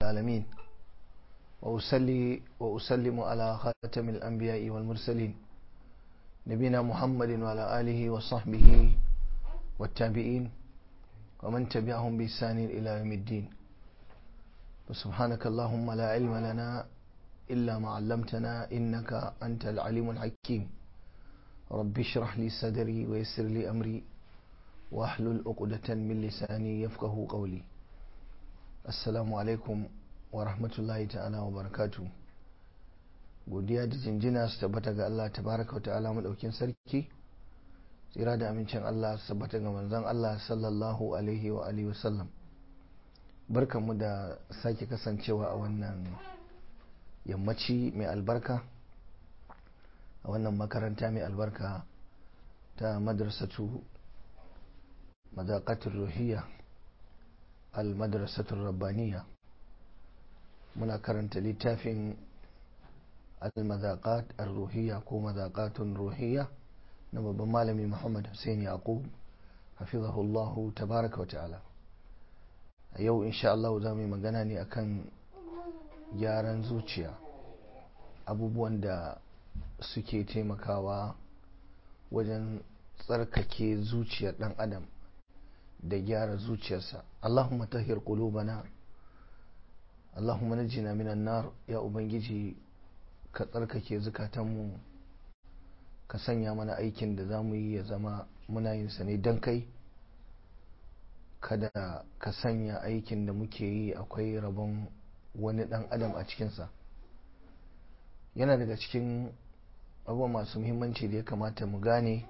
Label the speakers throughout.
Speaker 1: العالمين وأسلي وأسلم على خاتم الأنبياء والمرسلين نبينا محمد وعلى آله وصحبه والتابعين ومن تبعهم بإحسان إلى يوم الدين وسبحانك اللهم لا علم لنا إلا ما علمتنا إنك أنت العليم الحكيم رب اشرح لي صدري ويسر لي أمري واحلل عقدة من لساني يفقه قولي assalamu alaikum wa rahmatullahi ta'ala wa barakatu godiya da jinjina su tabbata ga Allah tabaraka wa ta'ala madaukin sarki tsira da amincin Allah su tabbata ga manzon Allah sallallahu alaihi wa alihi wa sallam barkanmu da sake kasancewa a wannan yammaci mai albarka a wannan makaranta mai albarka ta madrasatu madaqatul ruhiyya almadrasatul rabbaniya muna karanta littafin almazaqat ar-ruhiyya ko mazaqatun ruhiyya na babban malami Muhammad Hussein Yaqub hafizahullah tabaraka wa ta'ala a yau insha Allah za mu yi magana ne akan gyaran zuciya abubuwan da suke taimakawa wajen tsarkake zuciyar dan adam da gyara zuciyarsa Allahumma tahir qulubana Allahumma najjina minan nar ya ubangiji ka tsarkake zukatanmu ka sanya mana aikin da zamu yi ya zama muna yin sa ne dan kai kada ka sanya aikin da muke yi akwai rabon wani dan adam a cikinsa yana daga cikin abubuwa masu muhimmanci da ya kamata mu gane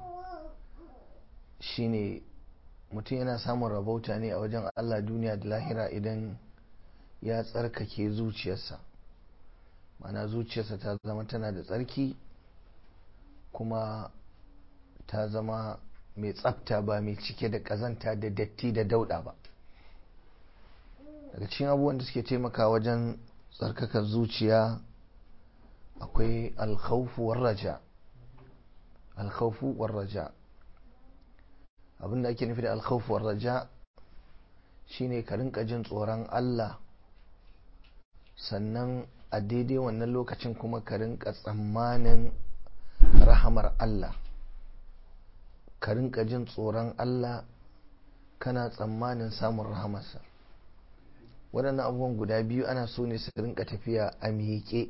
Speaker 1: shine mutum yana samun rabauta ne a wajen Allah duniya da lahira idan ya tsarkake zuciyarsa mana zuciyarsa ta zama tana da tsarki kuma ta zama mai tsafta ba mai cike da kazanta da datti da dauda ba daga cikin abubuwan da suke taimaka wajen tsarkakar zuciya akwai alkhawfu war raja alkhawfu war raja abinda ake nufi da alkhawfuwar raja shine ka rinka jin tsoron Allah sannan a daidai wannan lokacin kuma ka rinka tsammanin rahamar Allah ka rinka jin tsoron Allah kana tsammanin samun rahamarsa waɗannan abubuwan guda biyu ana so ne su rinka tafiya a miƙe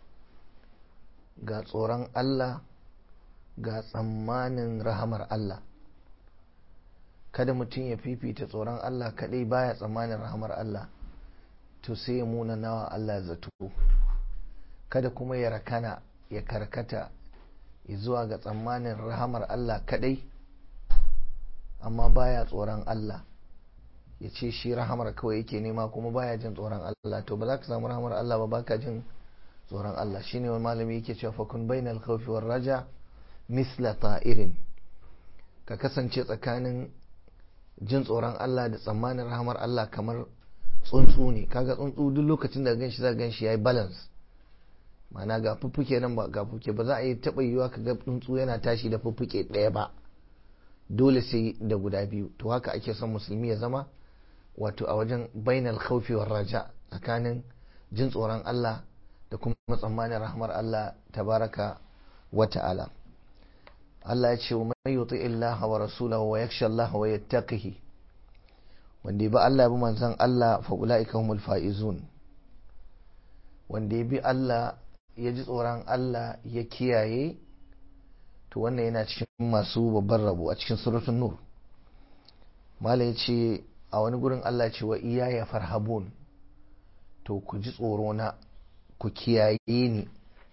Speaker 1: ga tsoron Allah ga tsammanin rahamar Allah kada mutum ya fifita tsoron Allah kadai baya tsammanin rahamar Allah to sai ya muna nawa Allah zato kada kuma ya rakana ya karkata zuwa ga tsammanin rahamar Allah kadai amma baya tsoron Allah ya ce shi rahamar kawai yake nema kuma baya jin tsoron Allah to ba za ka samu rahamar Allah ba baka jin tsoron Allah shine wani malami yake cewa fakun bainal khawfi war raja misla ta'irin ka kasance tsakanin jin tsoron Allah da tsammanin rahamar Allah kamar tsuntsu ne kaga tsuntsu duk lokacin da ganshi za ganshi yayi balance ma'ana ga fuffuke nan ba ga fuffuke ba za a yi taba yiwa kaga tsuntsu yana tashi da fuffuke ɗaya ba dole sai da guda biyu to haka ake son musulmi ya zama wato a wajen bainal khawfi war raja tsakanin jin tsoron Allah da kuma tsammanin rahamar Allah tabaraka wa ta'ala Allah ya ce wa mai yuti Allah wa rasulahu wa yakhsha Allah wa yattaqihi wanda bi Allah bi manzon Allah fa ulaika humul faizun wanda bi Allah ya ji tsoron Allah ya kiyaye to wannan yana cikin masu babban rabo a cikin suratul nur malai ce a wani gurin Allah ce wa iyaya farhabun to ku ji tsoro na ku kiyaye ni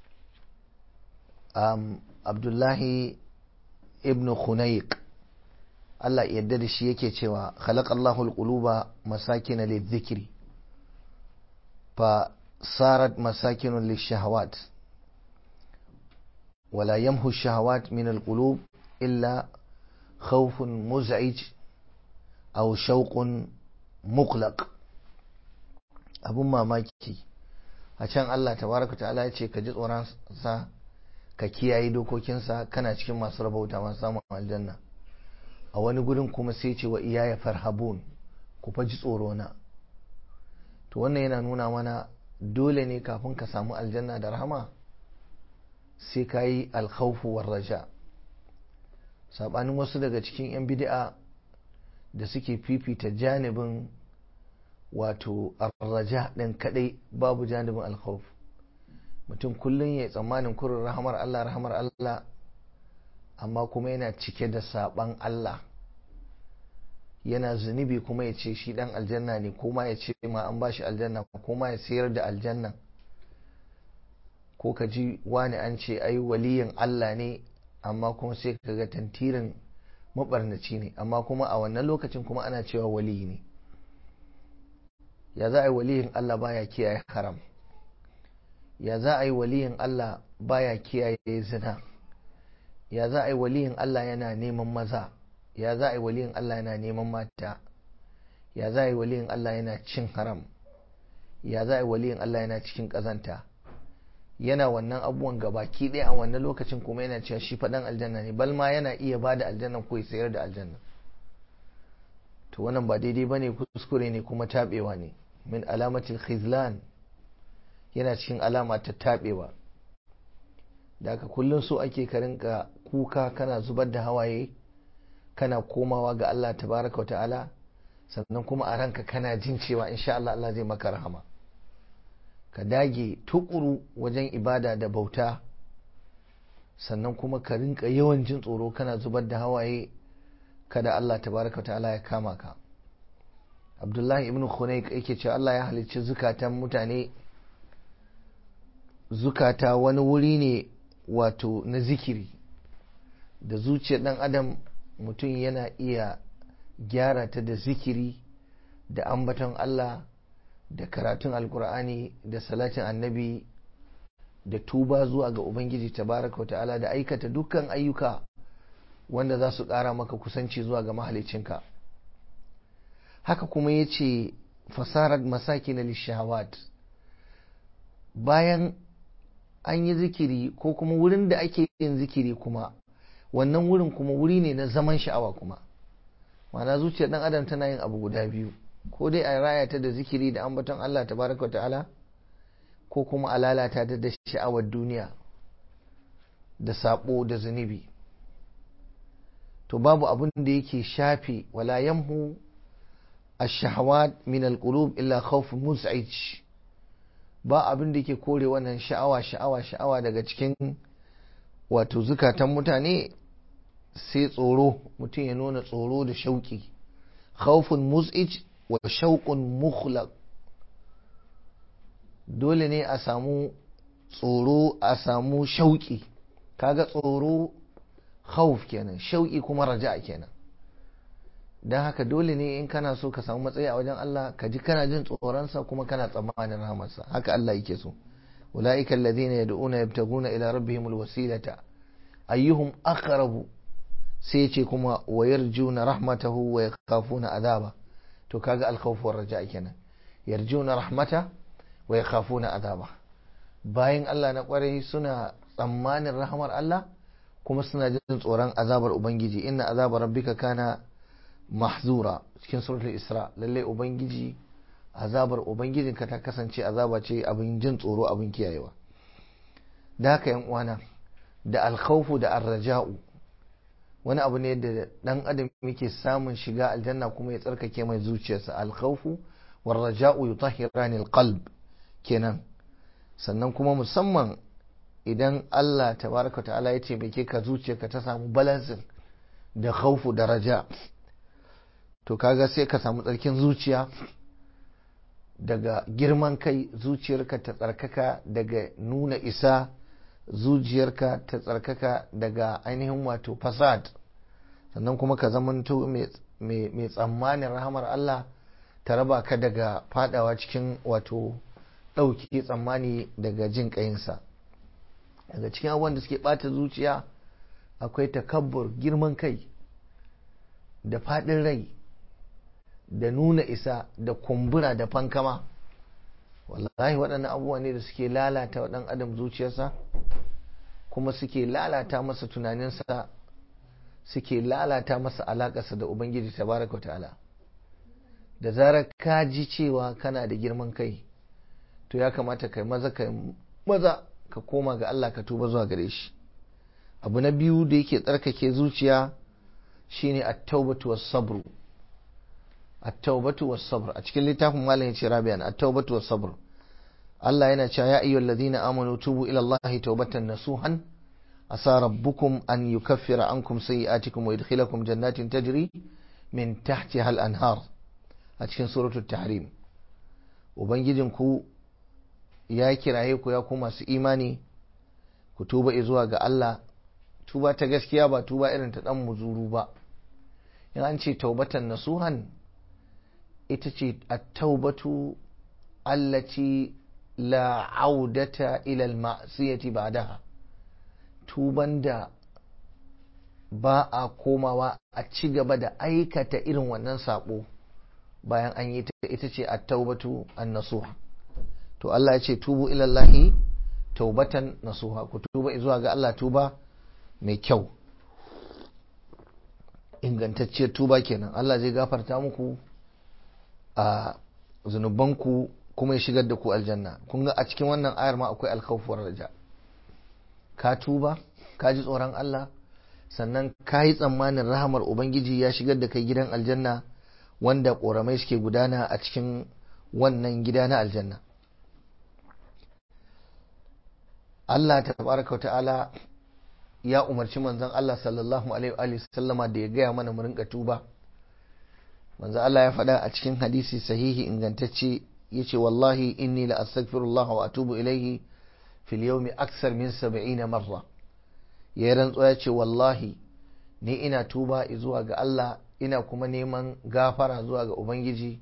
Speaker 1: abdullahi ibn khunayq Allah yadda da shi yake cewa khalaqallahu alquluba masakin lidhikri fa sarat masakin lishahawat ولا يمحو الشهوات من القلوب إلا خوف مزعج أو شوق مقلق abun mamaki a can Allah tabaraka ta'ala ya ce ka ji tsoron sa ka kiyaye dokokinsa kana cikin masu rabauta masu samun aljanna a wani gurin kuma sai ce wa iyaya farhabun ku fa ji tsoro na to wannan yana nuna mana dole ne kafin ka samu aljanna da rahama sai ka yi alkhawfu war raja sabanin wasu daga cikin 'yan bid'a da suke fifita janibin wato arraja ɗin kadai babu janibin alkhawf mutum kullum ya tsammanin kurin rahamar Allah rahamar Allah amma kuma yana cike da saban Allah yana zunubi kuma ya ce shi dan aljanna ne ko ma ya ce ma an bashi aljanna ko ma ya sayar da aljanna ko ka ji wani an ce ai waliyin Allah ne amma kuma sai ka ga tantirin mabarnaci ne amma kuma a wannan lokacin kuma ana cewa waliyi ne ya za a yi waliyin Allah baya kiyaye haram ya za a yi waliyin Allah baya kiyaye zina ya za a yi waliyin Allah yana neman maza ya za a yi waliyin Allah yana neman mata ya za a yi waliyin Allah yana cin haram ya za a yi waliyin Allah yana cikin ƙazanta yana wannan abubuwan gabaki ɗaya a wannan lokacin kuma yana cewa shi faɗan aljanna ne bal ma yana iya ba da aljanna ko ya sayar da aljanna to wannan ba daidai ba ne kuskure ne kuma taɓewa ne min alamatil khizlan yana cikin alama ta taɓewa da aka kullum so ake ka rinka kuka kana zubar da hawaye kana komawa ga Allah tabaraka wa ta'ala sannan kuma a ranka kana jin cewa insha Allah Allah zai maka rahama ka dage tukuru wajen ibada da bauta sannan kuma ka rinka yawan jin tsoro kana zubar da hawaye kada Allah tabaraka wa ta'ala ya kama ka Abdullahi ibn Khunayk yake cewa Allah ya halicci zukatan mutane zukata wani wuri ne wato na zikiri da zuciyar dan adam mutum yana iya gyara ta da zikiri da ambaton Allah da karatun alkur'ani da salatin annabi da tuba zuwa ga ubangiji tabaraka wa ta'ala da aikata dukkan ayyuka wanda za su ƙara maka kusanci zuwa ga mahalicinka haka kuma ya ce fasarar masaki na lishawat bayan an yi zikiri ko kuma wurin da ake yin zikiri kuma wannan wurin kuma wuri ne na zaman sha'awa kuma mana zuciyar dan adam tana yin abu guda biyu ko dai a raya ta da zikiri da ambaton Allah tabaraka ta'ala ko kuma a lalata ta da sha'awar duniya da sabo da zunubi to babu abin da yake shafe wala yamhu ash-shahawat min al-qulub illa khawf muz'ij ba abin da yake kore wannan sha'awa sha'awa sha'awa daga cikin wato zukatan mutane sai tsoro mutum ya nuna tsoro da shauki khawfun muz'ij wa shauqun mukhlaq dole ne a samu tsoro a samu shauki kaga tsoro khawf kenan shauki kuma raja kenan don haka dole ne in kana so ka samu matsayi a wajen Allah ka ji kana jin tsoronsa kuma kana tsammanin rahamarsa haka Allah yake so ulaika alladhina yad'una yabtaguna ila rabbihim alwasilata ayyuhum aqrabu sai ce kuma wa yarjuna rahmatahu wa yakhafuna azaba to kaga alkhawf war raja kenan yarjuna rahmata wa yakhafuna azaba bayan Allah na kwarai suna tsammanin rahamar Allah kuma suna jin tsoron azabar ubangiji inna azabar rabbika kana mahzura cikin suratul isra lalle ubangiji azabar ubangijinka ta kasance azaba ce abin jin tsoro abin kiyayewa da haka yan uwana da alkhawfu da arraja'u wani abu ne da dan adam yake samun shiga aljanna kuma ya tsarkake mai zuciyarsa alkhawfu war raja'u yutahhirani alqalb kenan sannan kuma musamman idan Allah tabaraka ta'ala ya taimake ka zuciyarka ta samu balansin da khawfu da raja to kaga sai ka samu tsarkin zuciya daga girman kai zuciyarka ta tsarkaka daga nuna isa zuciyarka ta tsarkaka daga ainihin wato fasad sannan kuma ka zamanto mai tsammanin rahamar Allah ta raba ka daga fadawa cikin wato ɗauki tsammani daga jin ƙayinsa daga cikin abubuwan da suke ɓata zuciya akwai takabbur girman kai da faɗin rai da nuna isa da kumbura da fankama wallahi waɗannan abubuwa ne da suke lalata wa ɗan adam zuciyarsa kuma suke lalata masa tunaninsa suke lalata masa alaƙarsa da ubangiji tabaraka ta'ala da zarar ka ji cewa kana da girman kai to ya kamata kai maza kai maza ka koma ga Allah ka tuba zuwa gare shi abu na biyu da yake tsarkake zuciya shine at-taubatu was-sabr at-taubatu was-sabr a cikin littafin malam yace rabi'an at-taubatu was-sabr Allah yana cewa ya ayyuhal ladina amanu tubu ila Allah taubatan nasuhan asa rabbukum an yukaffira ankum sayyi'atikum wa yudkhilakum jannatin tajri min tahtiha al-anhar a cikin suratul tahrim ubangijinku ya kiraye ku ya ku masu imani ku tuba zuwa ga Allah tuba ta gaskiya ba tuba irin ta dan muzuru ba in an ce taubatan nasuhan ita ce at-taubatu allati la audata ila al-ma'siyati ba'daha tuban da ba a komawa a ci gaba da aikata irin wannan sabo bayan an yi ta ita ce at-taubatu an-nasuha to Allah ya ce tubu ilallahi taubatan nasuha ku tuba zuwa ga Allah tuba mai kyau ingantacciyar tuba kenan Allah zai gafarta muku a zunubanku kuma ya shigar da ku aljanna kun ga a cikin wannan ayar ma akwai alkhawfuwar raja ka tuba ka ji tsoron Allah sannan ka yi tsammanin rahamar ubangiji ya shigar da kai gidan aljanna wanda ƙoramai suke gudana a cikin wannan gida na aljanna Allah tabaraka ta'ala ya umarci manzon Allah sallallahu alaihi wa sallama da ya gaya mana mu rinka tuba manzon Allah ya faɗa a cikin hadisi sahihi ingantacce yace wallahi inni la astaghfirullah wa atubu ilaihi fil yawmi aksar min 70 marra ya rantsuwa ya ce wallahi ni ina tuba zuwa ga Allah ina kuma neman gafara zuwa ga Ubangiji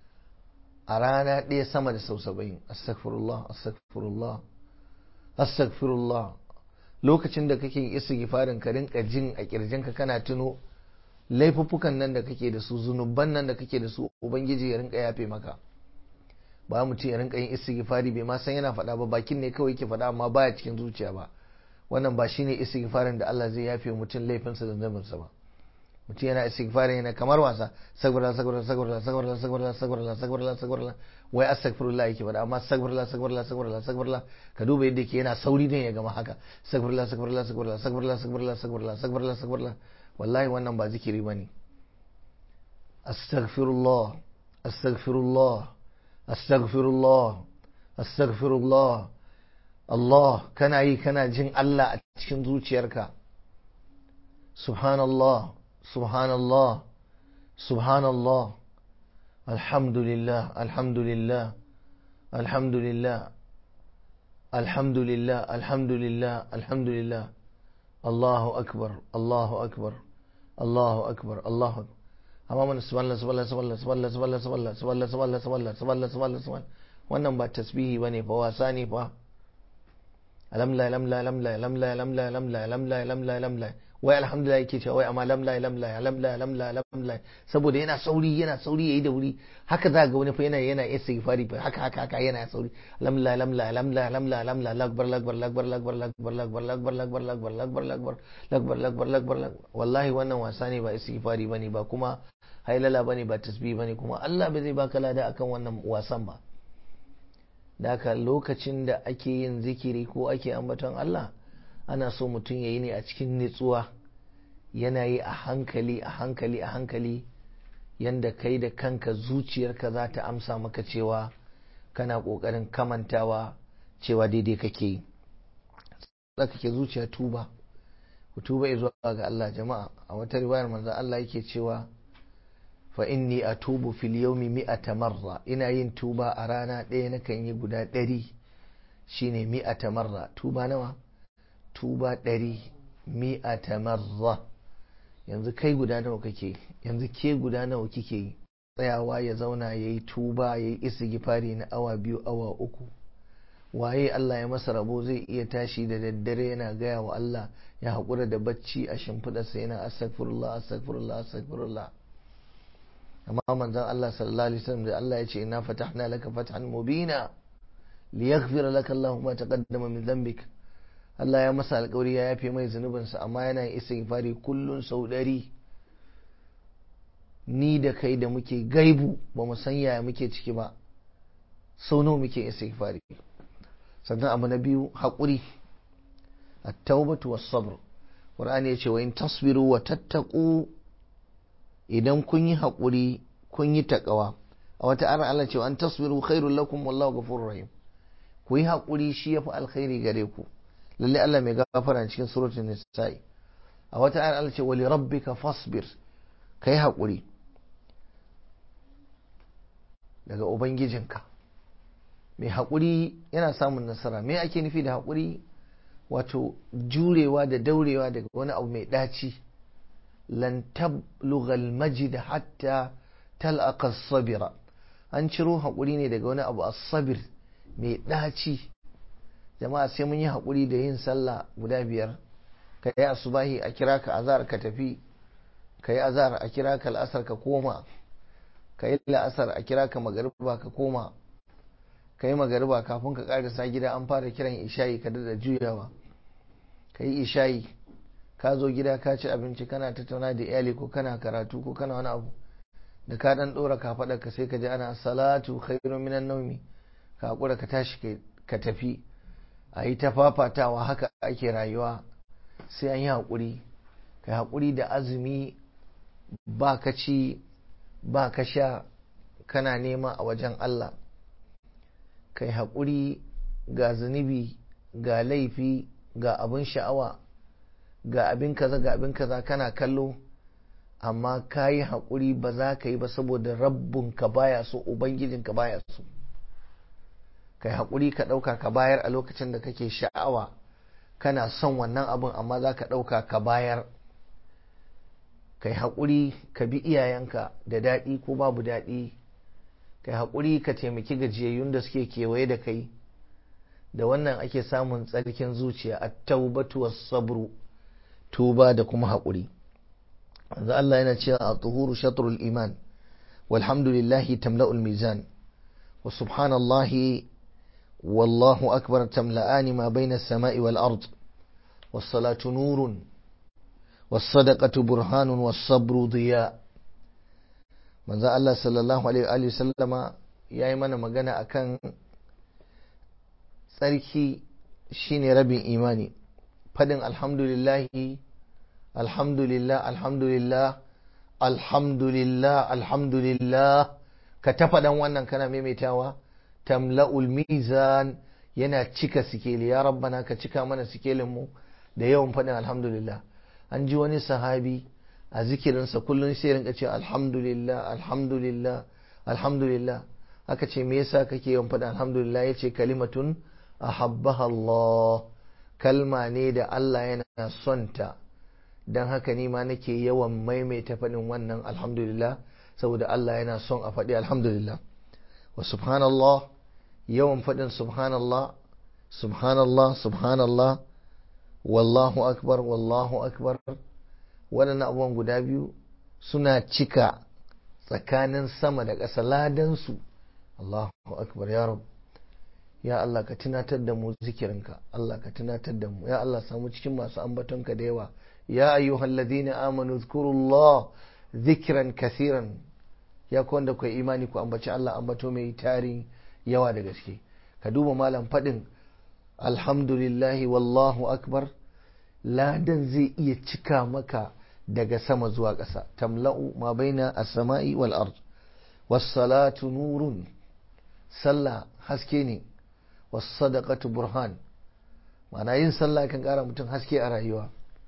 Speaker 1: a rana ɗaya sama da sau saba'in astaghfirullah astaghfirullah astaghfirullah lokacin da kake istighfarin ka rinka jin a kirjinka kana tuno laifuffukan nan da kake da su zunuban nan da kake da su ubangiji ya rinka yafe maka ba mutum ya rinka yin istighfari bai ma san yana faɗa ba bakin ne kawai yake faɗa amma baya cikin zuciya ba wannan ba shine istighfarin da Allah zai yafe mutum laifinsa da zunubinsa ba mutum yana istighfarin yana kamar wasa sagwarla sagwarla sagwarla sagwarla sagwarla sagwarla sagwarla sagwarla wai astaghfirullah yake faɗa amma sagwarla sagwarla sagwarla sagwarla ka duba yadda yake yana sauri ne ya gama haka sagwarla sagwarla sagwarla sagwarla sagwarla sagwarla sagwarla sagwarla wallahi wannan ba zikiri bane astaghfirullah astaghfirullah astaghfirullah astaghfirullah Allah kana yi kana jin Allah a cikin zuciyarka subhanallah subhanallah subhanallah alhamdulillah alhamdulillah alhamdulillah alhamdulillah alhamdulillah alhamdulillah Allahu akbar Allahu akbar Allahu akbar Allahu akbar amma mana subhanallah subhanallah subhanallah subhanallah subhanallah subhanallah subhanallah subhanallah subhanallah subhanallah subhanallah wannan ba tasbihi bane fa wasa ne fa lamla lamla lamla lamla lamla lamla lamla lamla lamla wai alhamdulillah yake cewa wai amma lamla lamla lamla lamla lamla saboda yana sauri yana sauri yayi da wuri haka za ga wani fa yana yana istighfari fa haka haka haka yana sauri lamla lamla lamla lamla lamla lakbar lakbar lakbar lakbar lakbar lakbar lakbar lakbar lakbar lakbar lakbar lakbar lakbar lakbar wallahi wannan wasa ne ba istighfari bane ba kuma hailala bane ba tasbih bane kuma Allah bai zai baka lada akan wannan wasan ba da haka lokacin da ake yin zikiri ko ake ambaton Allah ana so mutum ya yi ne a cikin nitsuwa yana yi a hankali a hankali a hankali yanda kai da kanka zuciyarka za ta amsa maka cewa kana ƙoƙarin kamantawa cewa daidai kake yi kake zuciya tuba ku tuba zuwa ga Allah jama'a a wata riwayar manzo Allah yake cewa fa inni atubu fil yawmi mi'ata marra ina yin tuba a rana ɗaya nakan yi guda ɗari shine mi'ata marra tuba nawa tuba ɗari mi'ata marra yanzu kai guda nawa kake yanzu ke guda nawa kike yi tsayawa ya zauna ya yi tuba ya yi istighfari na awa biyu awa uku waye Allah ya masa rabo zai iya tashi da daddare yana gaya wa Allah ya haƙura da bacci a shimfiɗarsa yana astaghfirullah astaghfirullah astaghfirullah amma manzon Allah sallallahu alaihi wasallam da Allah ya ce inna fatahna laka fathan mubina liyaghfira laka Allahu ma taqaddama min dhanbik Allah ya masa alƙawari ya yafe mai zunubinsa amma yana yin istighfari kullun sau ɗari ni da kai da muke gaibu ba mu san yaya muke ciki ba sau nawa muke istighfari sannan abu na biyu haƙuri at-taubatu was-sabr Qur'ani ya ce wa in tasbiru wa tattaqu idan kun yi haƙuri kun yi taƙawa a wata ara Allah ce an tasbiru khairul lakum wallahu ghafurur rahim ku yi haƙuri shi yafi alkhairi gare ku lalle Allah mai gafara cikin suratul nisa'i a wata ara Allah ce wa li rabbika fasbir kai haƙuri daga ubangijinka mai haƙuri yana samun nasara me ake nufi da haƙuri wato jurewa da daurewa daga wani abu mai ɗaci lan tablughal majid hatta tal'aqa sabira an ciro haƙuri ne daga wani abu as-sabir mai ɗaci jama'a sai mun yi haƙuri da yin sallah guda biyar ka yi asubahi a kira ka azar ka tafi ka yi azar a kira ka al'asar ka koma ka yi la'asar a kira ka magariba ka koma ka yi magariba kafin ka ƙarisa gida an fara kiran ishayi ka da juyawa ka yi ishayi ka zo gida ka ci abinci kana tattauna da iyali ko kana karatu ko kana wani abu da ka dan dora ka faɗa ka sai ka ji ana salatu khairun minan naumi ka hakura ka tashi ka tafi a yi ta fafatawa haka ake rayuwa sai an yi haƙuri ka haƙuri da azumi ba ka ci ba ka sha kana nema a wajen Allah kai haƙuri ga zunubi ga laifi ga abin sha'awa ga abin kaza ga abin kaza kana kallo amma ka yi haƙuri ba za ka yi ba saboda rabbinka baya so ubangijinka baya so kai haƙuri ka ɗauka ka bayar a lokacin da kake sha'awa kana son wannan abin amma za ka ɗauka ka bayar kai haƙuri ka bi iyayenka da daɗi ko babu daɗi kai haƙuri ka taimaki gajiyayyun da suke kewaye da kai da wannan ake samun tsarkin zuciya a taubatu was sabru tuba da kuma haƙuri yanzu Allah yana cewa a tuhuru shatrul iman walhamdulillahi tamla'ul mizan wa subhanallahi wallahu akbar tamla'ani ma baina samai wal ard was salatu nurun was sadaqatu burhanun was sabru diya manzo Allah sallallahu alaihi wa sallama yayi mana magana akan tsarki shine rabin imani fadin alhamdulillahi alhamdulillah alhamdulillah alhamdulillah alhamdulillah ka ta faɗan wannan kana maimaitawa tamla'ul mizan yana cika sikeli ya rabbana ka cika mana sikelin mu da yawan faɗin alhamdulillah an ji wani sahabi a zikirinsa kullum sai rinka ce alhamdulillah alhamdulillah alhamdulillah aka ce me yasa kake yawan faɗin alhamdulillah yace kalimatun ahabbaha Allah kalma ne da Allah yana son ta don haka ni ma nake yawan maimaita faɗin wannan alhamdulillah saboda Allah yana son a faɗi alhamdulillah wa subhanallah yawan faɗin subhanallah subhanallah subhanallah wallahu akbar wallahu akbar waɗannan abubuwan guda biyu suna cika tsakanin sama da ƙasa ladansu Allahu akbar ya rabu ya Allah ka tunatar da mu zikirinka Allah ka tunatar da mu ya Allah samu cikin masu ambatonka da yawa ya ayyuhal ladina amanu zkurullah zikran kasiran ya ku wanda ku imani ku ambaci Allah ambato mai tarin yawa da gaske ka duba malam fadin alhamdulillahi wallahu akbar ladan zai iya cika maka daga sama zuwa ƙasa tamla'u ma baina as-sama'i wal ard was salatu nurun sallah haske ne wasadaqatu burhan ma'ana yin sallah kan kara mutum haske a rayuwa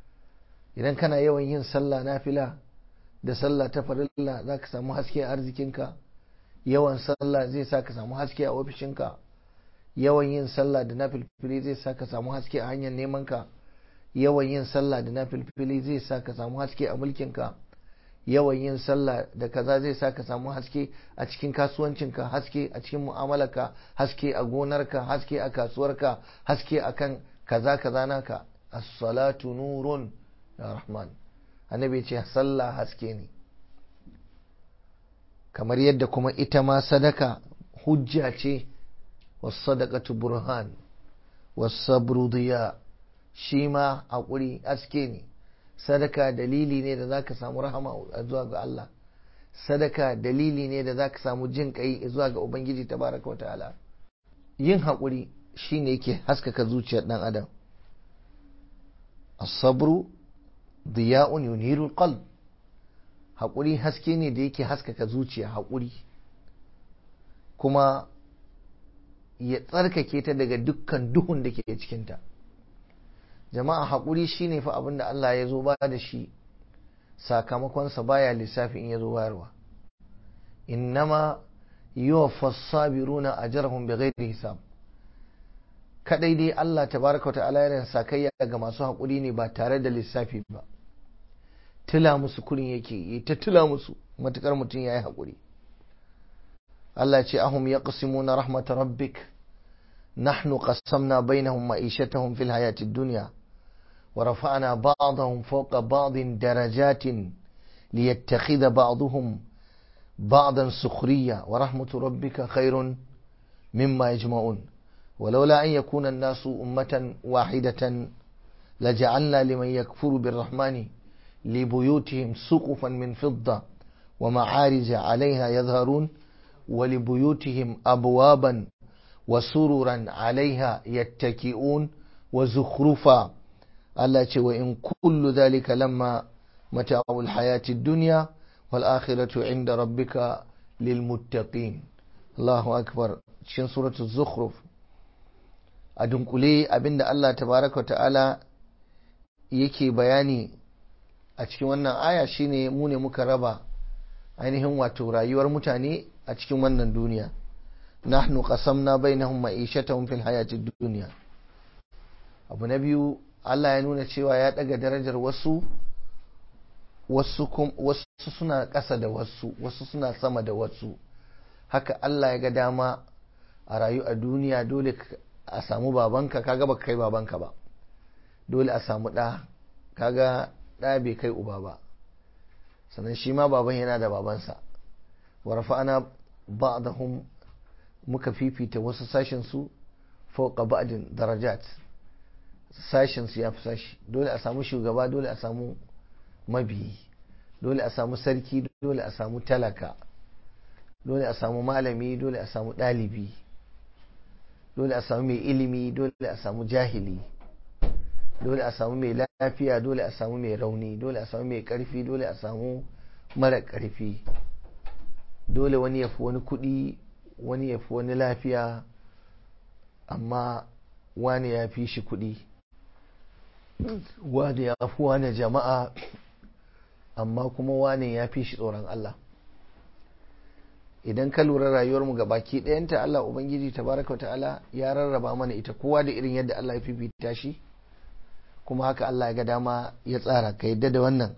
Speaker 1: idan kana yawan yin sallah nafila da sallah ta farilla za ka samu haske a arzikinka yawan sallah zai sa ka samu haske a ofishinka yawan yin sallah da nafilfili zai sa ka samu haske a hanyar nemanka yawan yin sallah da nafilfili zai sa ka samu haske a mulkinka yawan yin sallah da kaza zai sa ka samu haske a cikin kasuwancinka haske a cikin mu'amalarka haske a gonarka haske a kasuwarka haske a kan kaza kaza naka as-salatu nurun ya rahman annabi ce sallah haske ne kamar yadda kuma ita ma sadaka hujja ce was-sadaqatu burhan was-sabru diya shi ma haƙuri haske ne sadaka dalili ne da za ka samu rahama a zuwa ga Allah sadaka dalili ne da za ka samu jin kai zuwa ga ubangiji tabaraka wa ta'ala yin haƙuri shine yake haskaka zuciyar ɗan adam as-sabru diya'un yunirul qalb haƙuri haske ne da yake haskaka zuciya haƙuri kuma ya tsarkake ta daga dukkan duhun da ke cikinta jama'a haƙuri shine fa abin da Allah ya zo ba da shi sakamakonsa baya lissafi in ya zo bayarwa innama yuwaffa sabiruna ajrahum bighairi hisab kadai dai Allah tabaraka ta'ala yana sakayya ga masu haƙuri ne ba tare da lissafi ba tila musu kurin yake yi ta tila musu matukar mutum yayi haƙuri Allah ce ahum yaqsimuna rahmat rabbik nahnu qassamna bainahum ma'ishatahum fil hayatid dunya ورفعنا بعضهم فوق بعض درجات ليتخذ بعضهم بعضا سخريا ورحمة ربك خير مما يجمعون ولولا أن يكون الناس أمة واحدة لجعلنا لمن يكفر بالرحمن لبيوتهم سقفا من فضة ومعارج عليها يظهرون ولبيوتهم أبوابا وسررا عليها يتكئون وزخرفا Allah ce wa in kullu zalika lamma mata'ul hayati dunya wal akhiratu inda rabbika lil muttaqin Allahu akbar cikin suratu zukhruf a dunkule abinda Allah tabaraka ta'ala yake bayani a cikin wannan aya shine mu ne muka raba ainihin wato rayuwar mutane a cikin wannan duniya nahnu qasamna bainahum ma'ishatahum fil hayati dunya abu na biyu Allah ya nuna cewa ya ɗaga darajar wasu wasu suna ƙasa da wasu wasu suna sama da wasu haka Allah ya ga dama a rayu a duniya dole a samu babanka kaga baka kai babanka ba dole a samu ɗa kaga ɗa bai kai uba ba sannan shi ma baban yana da babansa warfa ana ba'dahum muka fifita wasu sashen su fauqa ba'din darajat sashensu ya fi sashi dole a samu shugaba dole a samu mabiyi dole a samu sarki dole a samu talaka dole a samu malami dole a samu ɗalibi dole a samu mai ilimi dole a samu jahili dole a samu mai lafiya dole a samu mai rauni dole a samu mai ƙarfi dole a samu mara ƙarfi dole wani ya fi wani kuɗi wani ya fi wani lafiya amma wani ya fi shi kuɗi wani ya fi wani jama'a amma kuma wani ya fi shi tsoron Allah idan ka lura rayuwarmu ga baki ɗayanta Allah Ubangiji tabaraka wa ta'ala ya rarraba mana ita kowa da irin yadda Allah ya fifita shi kuma haka Allah ya ga dama ya tsara ka yadda da wannan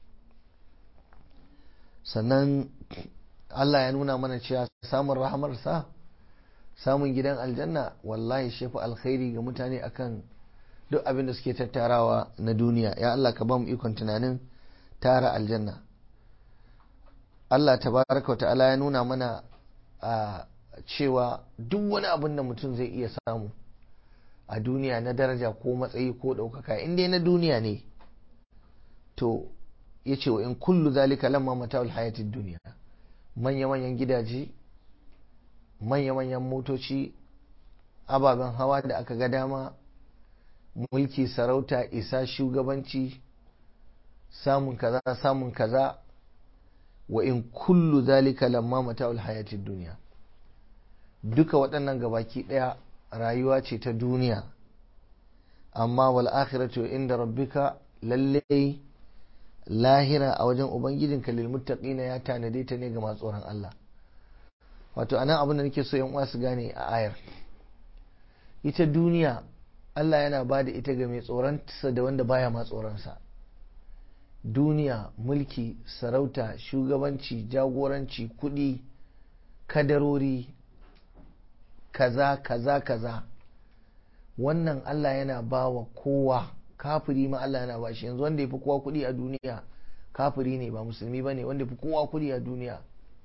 Speaker 1: sannan Allah ya nuna mana cewa samun rahamarsa samun gidan aljanna wallahi shefu alkhairi ga mutane akan duk abin da suke tattarawa na duniya ya Allah ka ba mu ikon tunanin tara aljanna Allah tabaraka wa ta'ala ya nuna mana a cewa duk wani abin da mutum zai iya samu a duniya na daraja ko matsayi ko ɗaukaka in dai na duniya ne to ya ce wa in kullu zalika lamma mata'ul hayatid duniya manya-manyan gidaje manya-manyan motoci ababen hawa da aka ga dama mulki sarauta isa shugabanci samun kaza samun kaza wa in kullu zalika lamma mata'ul hayatid duniya duka waɗannan gabaki ɗaya rayuwa ce ta duniya amma wal akhiratu inda rabbika lallai lahira a wajen ubangijinka lil muttaqina ya tanade ta ne ga masu tsoron Allah wato anan abin da nake so yan uwa su gane a ayar ita duniya Allah yana ba da ita ga mai tsoronsa da wanda baya ma tsoronsa duniya mulki sarauta shugabanci jagoranci kudi kadarori kaza kaza kaza wannan Allah yana ba wa kowa kafiri ma Allah yana ba shi yanzu wanda ya fi kowa kudi a duniya kafiri ne ba musulmi ba ne wanda ya fi kowa kudi a duniya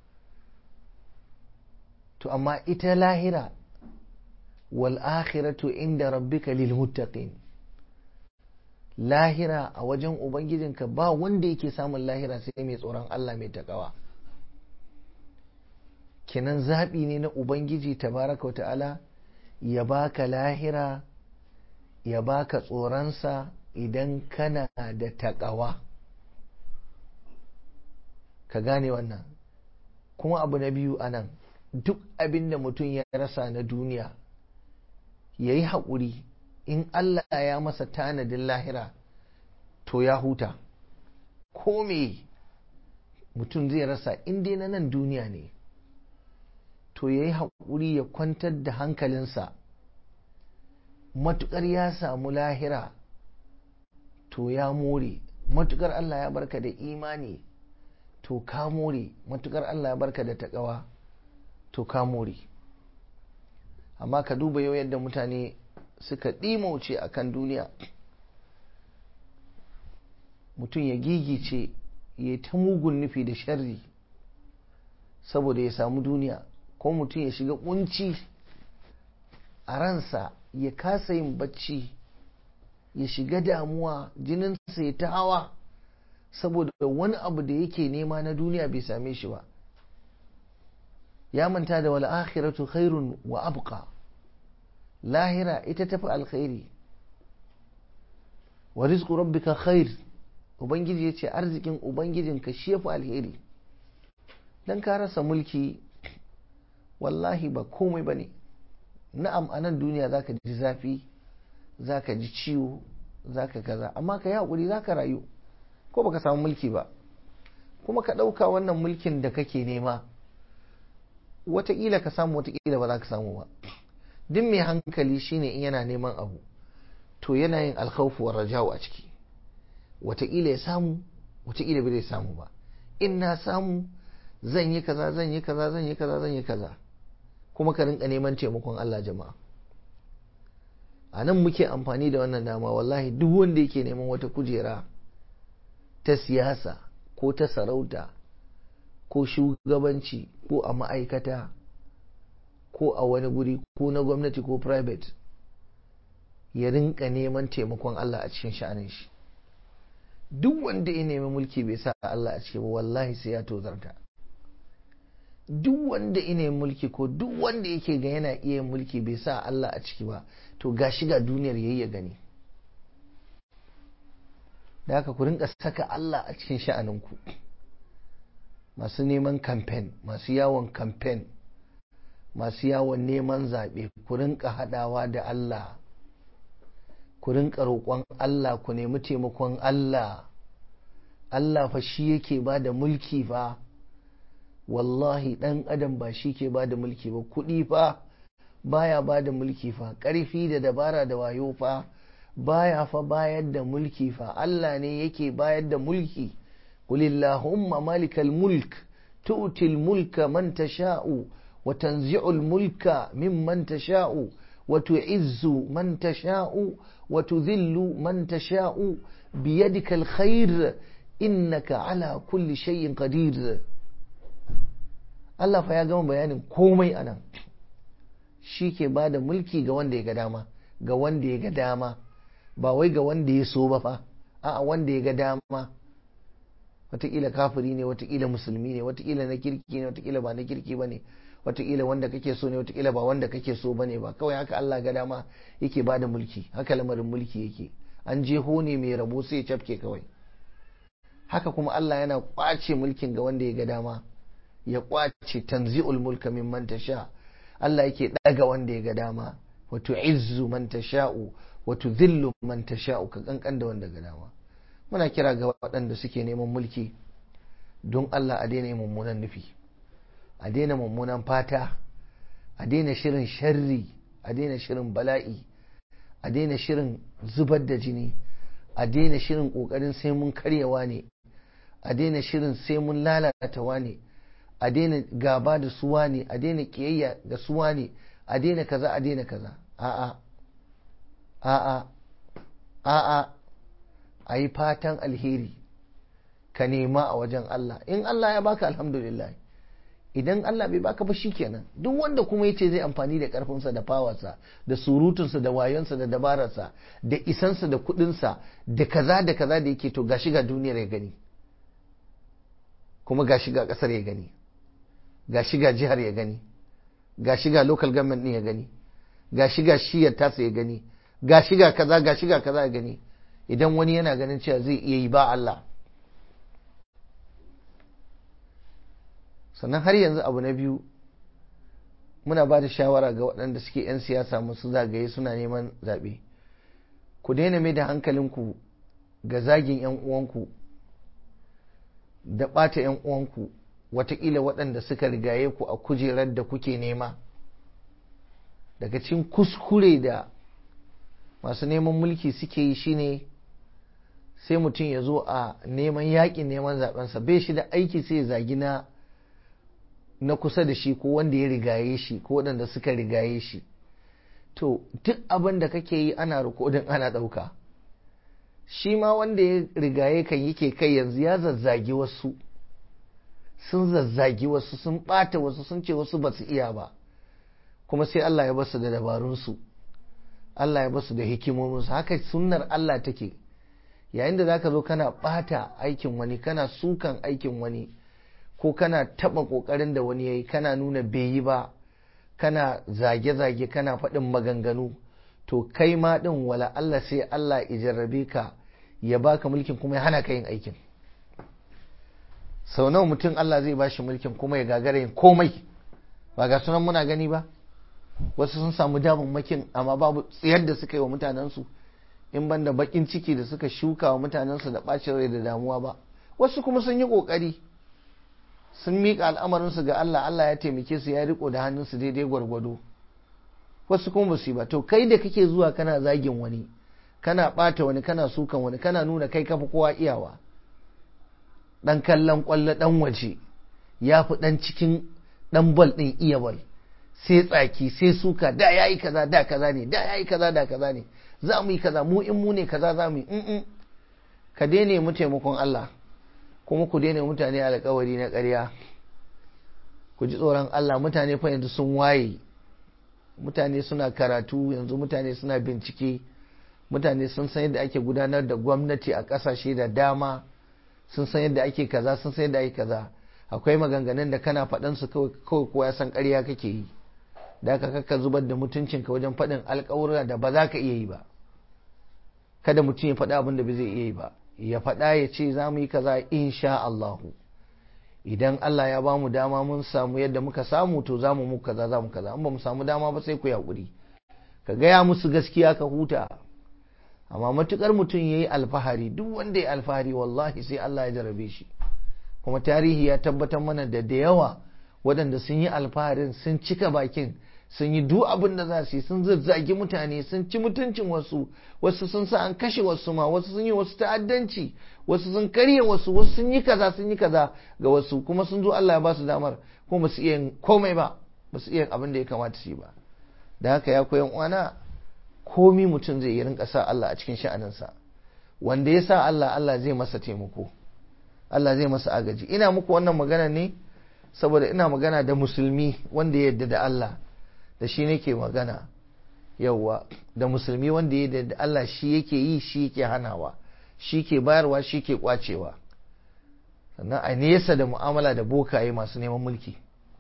Speaker 1: to amma ita lahira wal akhiratu inda rabbika lil muttaqin lahira a wajen ubangijinka ba wanda yake samun lahira sai mai tsoron Allah mai takawa kinan zaɓi ne na ubangiji tabaraka wa ta'ala ya baka lahira ya baka tsoronsa idan kana da taƙawa ka gane wannan kuma abu na biyu anan duk abin da mutum ya rasa na duniya ya yi haƙuri in Allah ya masa tanadin lahira to ya huta ko me mutum zai rasa in dai na nan duniya ne to ya yi haƙuri ya kwantar da hankalinsa matuƙar ya samu lahira to ya more matuƙar Allah ya barka da imani to ka more matuƙar Allah ya barka da taƙawa to ka more amma ka duba yau yadda mutane suka ɗimauce a kan duniya mutum ya gigice ya ta mugun nufi da sharri saboda ya samu duniya ko mutum ya shiga kunci a ransa ya kasa yin bacci ya shiga damuwa jininsa ya ta hawa saboda wani abu da yake nema na duniya bai same shi ba ya manta da wal akhiratu khairun wa abqa lahira ita tafi alkhairi wa rizqu rabbika khair ubangiji ya ce arzikin ubangijinka shi yafi alheri dan ka rasa mulki wallahi ba komai bane na'am a nan duniya zaka ji zafi zaka ji ciwo zaka kaza amma ka yi hakuri zaka rayu ko baka samu mulki ba kuma ka ɗauka wannan mulkin da kake nema wataƙila ka samu wataƙila ba za ka samu ba duk mai hankali shine in yana neman abu to yana yin alkhawfu wa raja'u a ciki wataƙila ya samu wataƙila bai samu ba in na samu zan yi kaza zan yi kaza zan yi kaza zan yi kaza kuma ka rinka neman taimakon Allah jama'a a nan muke amfani da wannan dama wallahi duk wanda yake neman wata kujera ta siyasa ko ta sarauta ko shugabanci ko a ma'aikata ko a wani guri ko na gwamnati ko private ya rinka neman taimakon Allah a cikin sha'anin shi duk wanda ya nemi mulki bai sa Allah a ciki ba wallahi sai ya tozarta duk wanda ya nemi mulki ko duk wanda yake ga yana iya mulki bai sa Allah a ciki ba to gashi ga duniyar yayi ya gani da haka ku rinka saka Allah a cikin sha'aninku masu neman kamfen masu yawon kamfen masu yawon neman zaɓe ku rinka haɗawa da Allah ku rinka roƙon Allah ku nemi taimakon Allah Allah fa shi yake ba da mulki fa wallahi ɗan adam ba shi ke ba da mulki ba kuɗi fa baya ba da mulki fa ƙarfi da dabara da wayo fa baya fa bayar da mulki fa Allah ne yake bayar da mulki qulillahumma malikal mulk tu'til mulka man tasha'u wa tanzi'ul mulka mimman tasha'u wa tu'izzu man tasha'u wa tudhillu man tasha'u biyadikal khair innaka ala kulli shay'in qadir Allah fa ya gama bayanin komai anan shi ke ba da mulki ga wanda ya ga dama ga wanda ya ga dama ba wai ga wanda ya so ba fa a'a wanda ya ga dama wataƙila kafiri ne wataƙila musulmi ne wataƙila na kirki ne wataƙila ba na kirki ba ne wataƙila wanda kake so ne wataƙila ba wanda kake so ba ne ba kawai haka Allah ga dama yake ba da mulki haka lamarin mulki yake an jeho ne mai rabo sai ya cafke kawai haka kuma Allah yana ƙwace mulkin ga wanda ya ga dama ya ƙwace tanzi'ul mulka mimman tasha Allah yake ɗaga wanda ya ga dama wa tu'izzu man tasha'u wa tudhillu man tasha'u ka kankan da wanda ga dama muna kira ga waɗanda suke neman mulki don Allah a daina mummunan nufi a daina mummunan fata a daina shirin sharri a daina shirin bala'i a daina shirin zubar da jini a daina shirin ƙoƙarin sai mun karyawa ne a daina shirin sai mun lalatawa ne a daina gaba da suwa ne a daina ƙiyayya da suwa ne a daina kaza a daina kaza a'a a'a a'a a yi fatan alheri ka nema a wajen Allah in Allah ya baka alhamdulillah idan Allah bai baka ba kenan duk wanda kuma yace zai amfani da karfinsa da fawarsa da surutunsa da wayonsa da dabararsa da isansa da kudinsa da kaza da kaza da yake to gashi ga duniyar ya gani kuma gashi ga kasar ya gani ga shiga jihar ya gani ga shiga local government din ya gani ga shiga shiyar tasa ya gani ga shiga kaza ga shiga kaza ya gani idan wani yana ganin cewa zai iya yi ba Allah sannan har yanzu abu na biyu muna ba da shawara ga waɗanda suke 'yan siyasa musu zagaye suna neman zaɓe ku daina mai da hankalinku ga zagin 'yan uwanku da ɓata 'yan uwanku watakila waɗanda suka rigaye ku a kujerar da kuke nema daga cikin kuskure da masu neman mulki suke yi shine sai mutum ya zo a neman yaƙin neman zaɓensa bai shi da aiki sai ya zagi na na kusa da shi ko wanda ya rigaye shi ko waɗanda suka rigaye shi to duk abin da kake yi ana rikodin ana ɗauka shi ma wanda ya rigaye kan yake kai yanzu ya zazzagi wasu sun zazzagi wasu sun ɓata wasu sun ce wasu ba su iya ba kuma sai Allah ya basu da dabarunsu Allah ya basu da hikimominsu haka sunnar Allah take yayin da zaka zo kana ɓata aikin wani kana sukan aikin wani ko kana taɓa ƙoƙarin da wani ya yi kana nuna bai yi ba kana zage-zage kana faɗin maganganu to kai ma ɗin wala Allah sai Allah jarrabe ka ya baka mulkin kuma ya hana ka yin aikin sau nawa mutum Allah zai bashi mulkin kuma ya gagara yin komai ba ga sunan muna gani ba wasu sun samu damammakin amma babu tsayar da suka yi wa mutanensu in ban da bakin ciki da suka shuka wa mutanensu da ɓacin rai da damuwa ba wasu kuma sun yi ƙoƙari sun miƙa al'amarinsu ga Allah Allah ya taimake su ya riko da hannunsu daidai gwargwado wasu kuma basu yi ba to kai da kake zuwa kana zagin wani kana ɓata wani kana sukan wani kana nuna kai kafa kowa iyawa ɗan kallon ƙwallo ɗan waje ya fi ɗan cikin ɗan bal ɗin iya bal sai tsaki sai suka da ya yi kaza da kaza ne da ya yi kaza da kaza ne za mu yi kaza mu in mu ne kaza za mu yi ka daina mu taimakon Allah kuma ku daina mutane alkawari na ƙarya ku ji tsoron Allah mutane fa yanzu sun waye mutane suna karatu yanzu mutane suna bincike mutane sun san yadda ake gudanar da gwamnati a ƙasashe da dama sun san yadda ake kaza sun san yadda ake kaza akwai maganganun da kana faɗan su kawai kowa ya san ƙarya kake yi da aka kaka zubar da mutuncinka wajen faɗin alƙawura da ba za ka iya yi ba kada mutum ya faɗi abin da ba zai iya yi ba ya faɗa ya ce za mu yi kaza insha Allahu idan Allah ya ba mu dama mun samu yadda muka samu to za mu muku kaza za mu kaza in ba mu samu dama ba sai ku yaƙuri ka gaya musu gaskiya ka huta amma matukar mutum ya yi alfahari duk wanda ya alfahari wallahi sai Allah ya jarabe shi kuma tarihi ya tabbatar mana da da yawa waɗanda sun yi alfaharin sun cika bakin sun yi duk abin da za su yi sun zazzagi mutane sun ci mutuncin wasu wasu sun sa an kashe wasu ma wasu sun yi wasu ta'addanci wasu sun karya wasu wasu sun yi kaza sun yi kaza ga wasu kuma sun zo Allah ya ba su damar kuma ba su iya komai ba ba su iya abin da ya kamata su yi ba da haka ya koyan uwana komi mutum zai yi rinka sa Allah a cikin sha'aninsa wanda ya sa Allah Allah zai masa taimako Allah zai masa agaji ina muku wannan magana ne saboda ina magana da musulmi wanda ya yarda da Allah da shi nake magana yauwa da musulmi wanda ya yarda da Allah shi yake yi shi yake hanawa shi ke bayarwa shi ke kwacewa sannan a nesa da mu'amala da bokaye masu neman mulki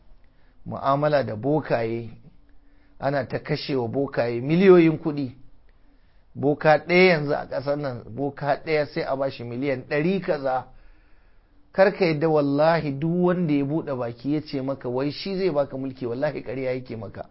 Speaker 1: mu'amala da bokaye ana ta kashewa bokaye miliyoyin kuɗi boka ɗaya yanzu a ƙasar nan boka ɗaya sai a bashi miliyan ɗari kaza karka yadda wallahi duk wanda ya buɗe baki ya ce maka wai shi zai baka mulki wallahi ƙarya yake maka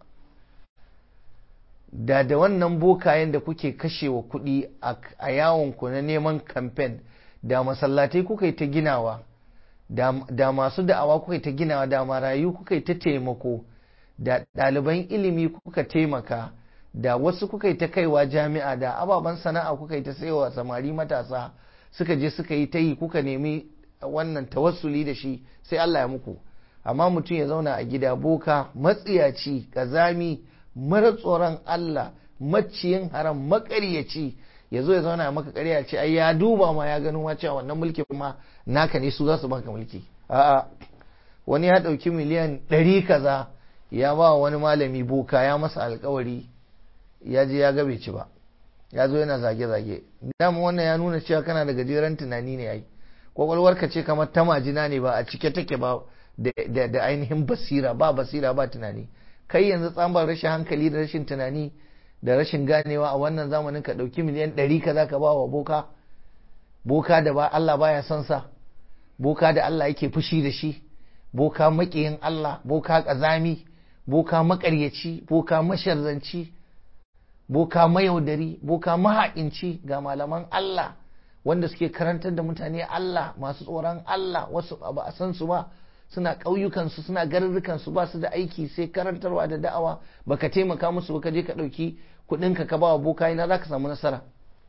Speaker 1: da da wannan bokayen da kuke kashewa kuɗi a yawonku na neman kamfen da masallatai kuka yi ta ginawa da masu da'awa kuka yi ta ginawa da marayu kuka yi ta taimako da ɗaliban ilimi kuka taimaka da wasu kuka yi ta kaiwa jami'a da ababen sana'a kuka yi ta saiwa samari matasa suka je suka yi ta yi kuka nemi wannan tawassuli da shi sai Allah ya muku amma mutum ya zauna a gida boka matsiyaci kazami mara tsoron Allah maciyin haram makaryaci ya zo ya zauna a maka ƙarya ce ai ya duba ma ya gano cewa wannan mulki ma naka ne su za su baka mulki a'a wani ya ɗauki miliyan ɗari kaza ya ba wani malami boka ya masa alkawari ya je ya gabe ci ba ya zo yana zage-zage dama wannan ya nuna cewa kana da gajeren tunani ne ai kwakwalwarka ce kamar ta majina ne ba a cike take ba da ainihin basira ba basira ba tunani kai yanzu tsambar rashin hankali da rashin tunani da rashin ganewa a wannan zamanin ka ɗauki miliyan ɗari ka za ka ba wa boka boka da ba Allah baya son sa boka da Allah yake fushi da shi boka maƙiyin Allah boka ƙazami boka maƙaryaci boka masharzanci boka mayaudari boka mahaƙinci ga malaman Allah wanda suke karantar da mutane Allah masu tsoron Allah wasu ba a san su ba suna ƙauyukansu suna garurrukansu ba su da aiki sai karantarwa da da'awa baka taimaka musu ba ka je ka ɗauki kuɗinka ka ba wa boka ina za ka samu nasara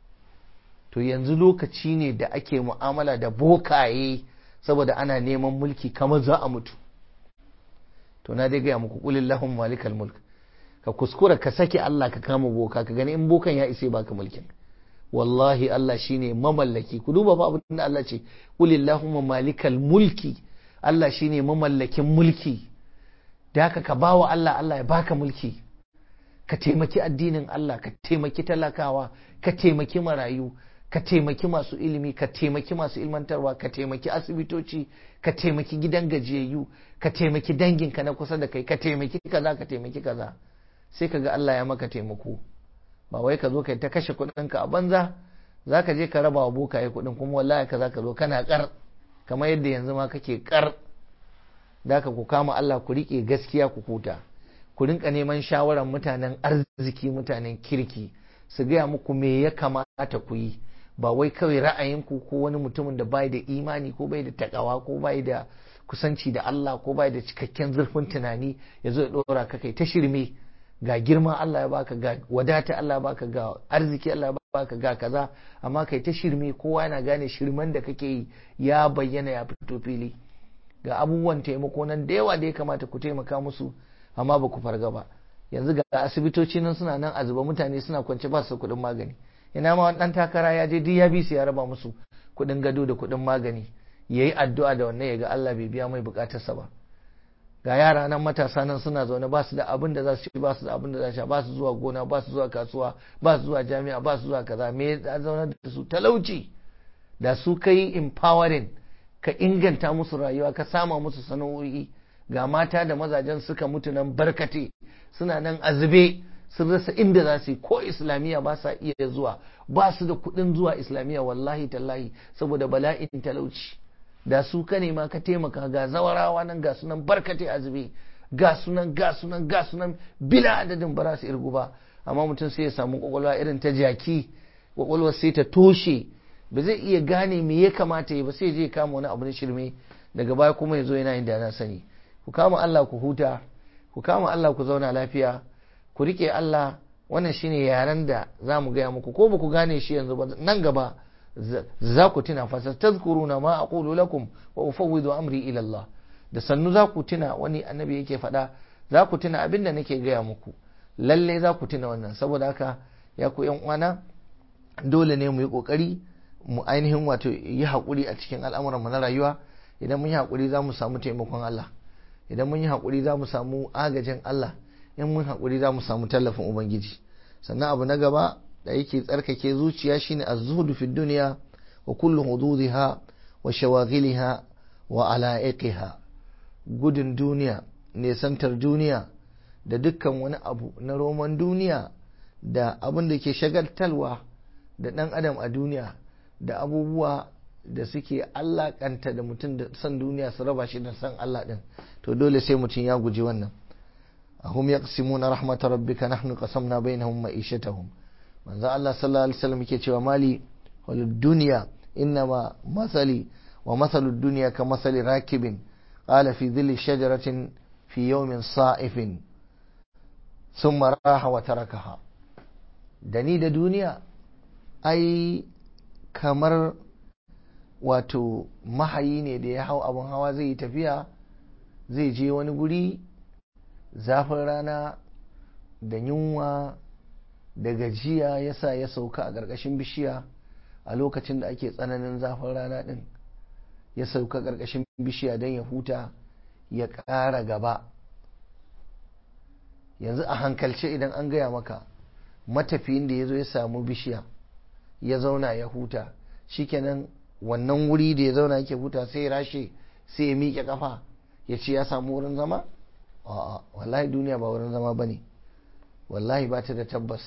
Speaker 1: to yanzu lokaci ne da ake mu'amala da bokaye saboda ana neman mulki kamar za a mutu to na dai gaya muku kulin lahun malikal mulk ka kuskura ka sake Allah ka kama boka ka gani in bokan ya isa baka mulkin wallahi Allah shine mamallaki ku duba fa abin da Allah ce kulil lahum malikal mulki Allah shine mamallakin mulki da haka ka bawa Allah Allah ya baka mulki ka taimaki addinin Allah ka taimaki talakawa ka taimaki marayu ka taimaki masu ilimi ka taimaki masu ilmantarwa ka taimaki asibitoci ka taimaki gidan gajiyayyu ka taimaki danginka na kusa da kai ka taimaki kaza ka taimaki kaza sai ka ga Allah ya maka taimako ba wai ka zo kai ta kashe kuɗinka a banza za ka je ka raba wa bokaye kuɗin kuma wallahi ka za ka zo kana kar kamar yadda yanzu ma kake kar da ka ku kama Allah ku riƙe gaskiya ku huta ku rinka neman shawarar mutanen arziki mutanen kirki su gaya muku me ya kamata ku yi ba wai kawai ra'ayinku ko wani mutumin da bai da imani ko bai da takawa ko bai da kusanci da Allah ko bai da cikakken zurfin tunani ya zo ya dora ka kai ta shirme ga girma Allah ya baka ga wadata Allah ya baka ga arziki Allah ya baka ga kaza amma kai ta shirme kowa yana gane shirman da kake yi ya bayyana ya fito fili ga abubuwan taimako nan da yawa da ya kamata ku taimaka musu amma ba ku farga ba yanzu ga asibitoci nan suna nan a zuba mutane suna kwance ba su kuɗin magani ina ma wani ɗan takara ya je duk ya bi su ya raba musu kuɗin gado da kuɗin magani ya yi addu'a da wannan ya ga Allah bai biya mai bukatarsa ba ga yara nan matasa nan suna zaune ba su da abin da za su ci ba su da abin da za su sha ba su zuwa gona ba su zuwa kasuwa ba su zuwa jami'a ba su zuwa kaza me ya zaune da su talauci da su kai empowering ka inganta musu rayuwa ka sama musu sana'o'i ga mata da mazajen suka mutu nan barkate suna nan azube sun rasa inda za su yi ko islamiyya ba sa iya zuwa ba su da kuɗin zuwa islamiyya wallahi tallahi saboda bala'in talauci da su ka nema ka taimaka ga zawarawa nan ga sunan barkate azube ga sunan ga sunan ga sunan bila adadin ba za su irgu ba amma mutum sai ya samu kwakwalwa irin ta jaki kwakwalwar sai ta toshe ba zai iya gane me ya kamata ya ba sai je kama wani abu na shirme daga baya kuma ya zo yana yin da na sani ku kama Allah ku huta ku kama Allah ku zauna lafiya ku rike Allah wannan shine yaren da za mu gaya muku ko ba ku gane shi yanzu ba nan gaba za ku tuna fa tazkuruna ma aqulu lakum wa ufawwidu amri ila Allah da sannu za ku tuna wani annabi yake faɗa za ku tuna abin da nake gaya muku lalle za ku tuna wannan saboda haka ya ku yan uwana dole ne mu yi kokari mu ainihin wato yi haƙuri a cikin al'amuran mu na rayuwa idan mun yi haƙuri za mu samu taimakon Allah idan mun yi haƙuri za mu samu agajin Allah in mun haƙuri za mu samu tallafin Ubangiji sannan abu na gaba da yake tsarkake zuciya shine az-zuhdu fi dunya wa kullu hududiha wa shawaghiliha wa ala'iqiha gudun duniya nesantar duniya da dukkan wani abu na roman duniya da abin da ke shagaltalwa da ɗan adam a duniya da abubuwa da suke allakanta da mutum da san duniya su raba shi da san Allah ɗin to dole sai mutum ya guji wannan ahum yaqsimuna rahmata rabbika nahnu qasamna bainahum ma'ishatahum manzo Allah sallallahu alaihi wasallam yake cewa mali wal dunya innama masali wa masalu dunya ka masali rakibin qala fi dhilli shajaratin fi yawmin sa'ifin thumma raha wa tarakaha dani da duniya ai kamar wato mahayi ne da ya hau abin hawa zai yi tafiya zai je wani guri zafin rana da yunwa da gajiya ya sa ya sauka a ƙarƙashin bishiya a lokacin da ake tsananin zafin rana ɗin ya sauka ƙarƙashin bishiya don ya huta ya ƙara gaba yanzu a hankalce idan an gaya maka matafiyin da ya zo ya samu bishiya ya zauna ya huta shikenan wannan wuri da ya zauna yake huta sai ya rashe sai ya miƙe kafa ya ce ya samu wurin zama a'a wallahi duniya ba wurin zama ba ne wallahi ba ta da tabbas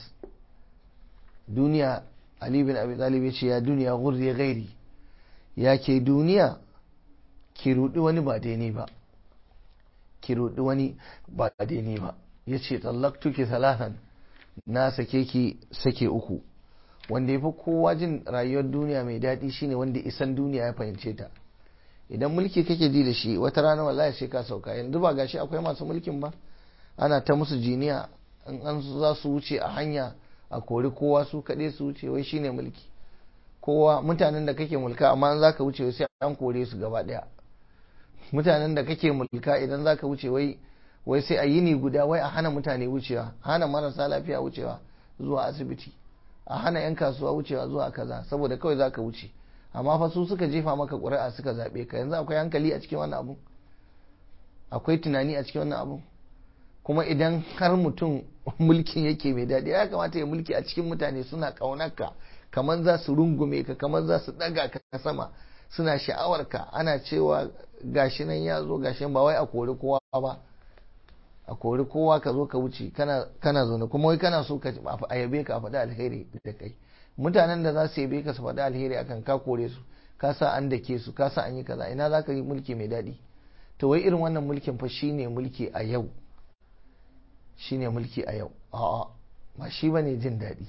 Speaker 1: duniya ali bin abi talib ya ce ya duniya gurri gairi ya ke duniya ki rudi wani ba daidai ba ki rudi wani ba daidai ba ya ce tsallaktuki talatan na sake ki sake uku wanda ya fi kowa jin rayuwar duniya mai daɗi shine wanda isan duniya ya fahimce ta idan mulki kake ji da shi wata rana wallahi sai ka sauka yanzu ba gashi akwai masu mulkin ba ana ta musu jiniya in an za su wuce a hanya a kori kowa su kaɗai su wuce wai shine mulki kowa mutanen da kake mulka amma an zaka wuce sai an kore su gaba ɗaya mutanen da kake mulka idan zaka wuce wai wai sai a yini guda wai a hana mutane wucewa hana marasa lafiya wucewa zuwa asibiti a hana 'yan kasuwa wucewa zuwa kaza saboda kawai za ka wuce amma fa su suka jefa maka ƙuri'a suka zaɓe ka yanzu akwai hankali a cikin wannan abu akwai tunani a cikin wannan abu kuma idan har mutum mulkin yake mai daɗi ya kamata ya mulki a cikin mutane suna ƙaunarka kamar za su rungume ka kamar za su ɗaga ka sama suna sha'awarka ana cewa gashi nan ya zo gashi ba wai a kori kowa ba a kori kowa ka zo ka wuce kana zaune kuma wai kana so a yabe ka a faɗi alheri da kai mutanen da za su yabe ka su faɗi alheri akan ka kore su ka sa an dake su ka sa an yi kaza ina za ka yi mulki mai daɗi to wai irin wannan mulkin fa shine mulki a yau shine mulki a yau a'a ba shi bane jin daɗi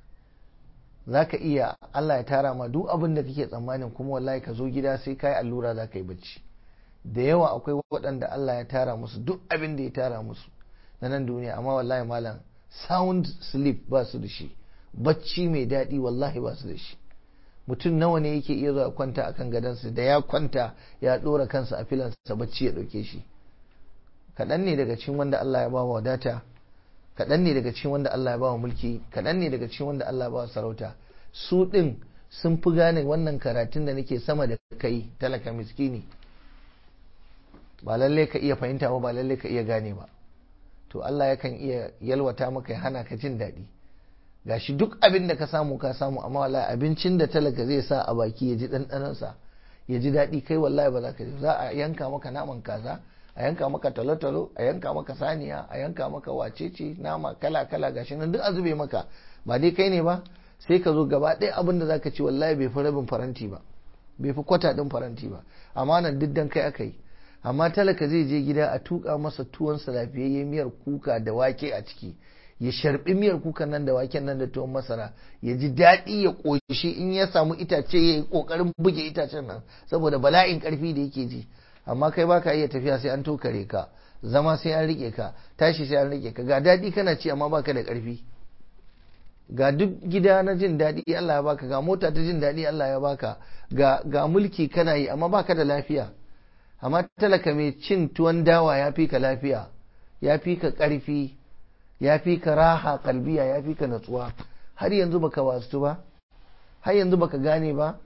Speaker 1: za ka iya Allah ya tara ma duk abin da kake tsammanin kuma wallahi ka zo gida sai ka yi allura za ka yi bacci da yawa akwai waɗanda Allah ya tara musu duk abin da ya tara musu na nan duniya amma wallahi malam sound sleep ba su da shi bacci mai daɗi wallahi ba su da shi mutum nawa ne yake iya zuwa kwanta akan gadonsa da ya kwanta ya ɗora kansa a filansa bacci ya ɗauke shi kaɗan ne daga cikin wanda Allah ya ba wa wadata kaɗan ne daga cikin wanda Allah ya ba wa mulki kaɗan ne daga cikin wanda Allah ya ba wa sarauta su ɗin sun fi gane wannan karatun da nake sama da kai talaka miskini ba lalle ka iya fahimta ba ba lalle ka iya gane ba to Allah yakan iya yalwata maka ya hana ka jin daɗi gashi duk abin da ka samu ka samu amma wallahi abincin da talaka zai sa a baki ya ji ɗanɗanonsa ya ji daɗi kai wallahi ba za ka ji za a yanka maka naman kaza a yanka maka talotalo a yanka maka saniya a yanka maka wacece nama kala kala gashi nan duk a zube maka ba dai kai ne ba sai ka zo gaba ɗaya abin da zaka ci wallahi bai fi rabin faranti ba bai fi kwata ɗin faranti ba amma nan duk dan kai aka yi amma talaka zai je gida a tuka masa tuwon sa lafiyayye miyar kuka da wake a ciki ya sharbi miyar kukan nan da waken nan da tuwon masara ya ji daɗi ya ƙoshi in ya samu itace ya yi ƙoƙarin buge itacen nan saboda bala'in ƙarfi da yake ji amma kai baka iya tafiya sai an tokare ka zama sai an rike ka tashi sai an rike ka ga daɗi kana ci amma baka da ƙarfi ga duk gida na jin daɗi Allah ya baka ga mota ta jin daɗi Allah ya baka ga ga mulki kana yi amma baka da lafiya amma talaka mai cin tuwon dawa ya fi ka lafiya ya fi ka ƙarfi ya fi ka raha kalbiya ya fi ka natsuwa har yanzu baka wasu ba har yanzu baka gane ba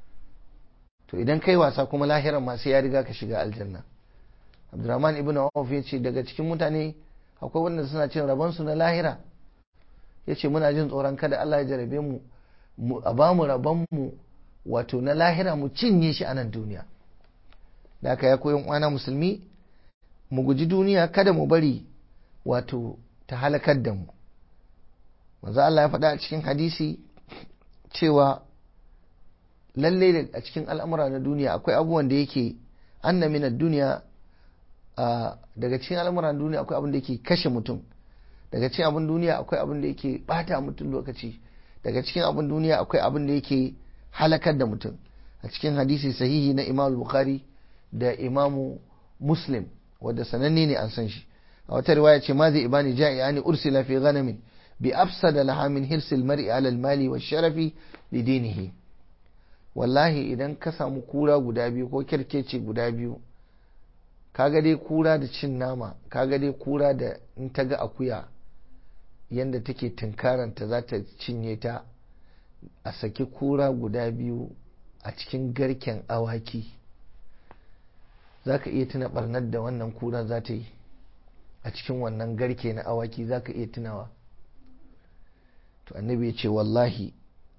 Speaker 1: to idan kai wasa kuma lahiran ma sai ya riga ka shiga aljanna abdurrahman ibn awf ya ce daga cikin mutane akwai wanda suna cin rabonsu na lahira ya ce muna jin tsoron kada Allah ya jarabe mu a ba mu rabonmu wato na lahira mu cinye shi a nan duniya da aka ya koyon uwana musulmi mu guji duniya kada mu bari wato ta halakar da mu manzo Allah ya faɗa a cikin hadisi cewa lalle a cikin al'amura na duniya akwai abubuwan da yake anna min duniya daga cikin al'amuran duniya akwai abin da yake kashe mutum daga cikin abin duniya akwai abin da yake bata mutum lokaci daga cikin abin duniya akwai abin da yake halakar da mutum a cikin hadisi sahihi na imam bukhari da imamu muslim wadda sananne ne an san shi a wata riwaya ce ma zai ibani ja'i'ani ursila fi ghanamin bi afsada laha min hirsil mar'i ala al-mali wa sharafi li dinihi wallahi idan ka samu kura guda biyu ko kirkece guda biyu kaga dai kura da cin nama kaga dai kura da in ta ga akuya yadda take tunkaranta za ta cinye ta a saki kura guda biyu a cikin garken awaki za ka iya tuna barnar da wannan kura za ta yi a cikin wannan garke na awaki za ka iya tunawa to annabi ya ce wallahi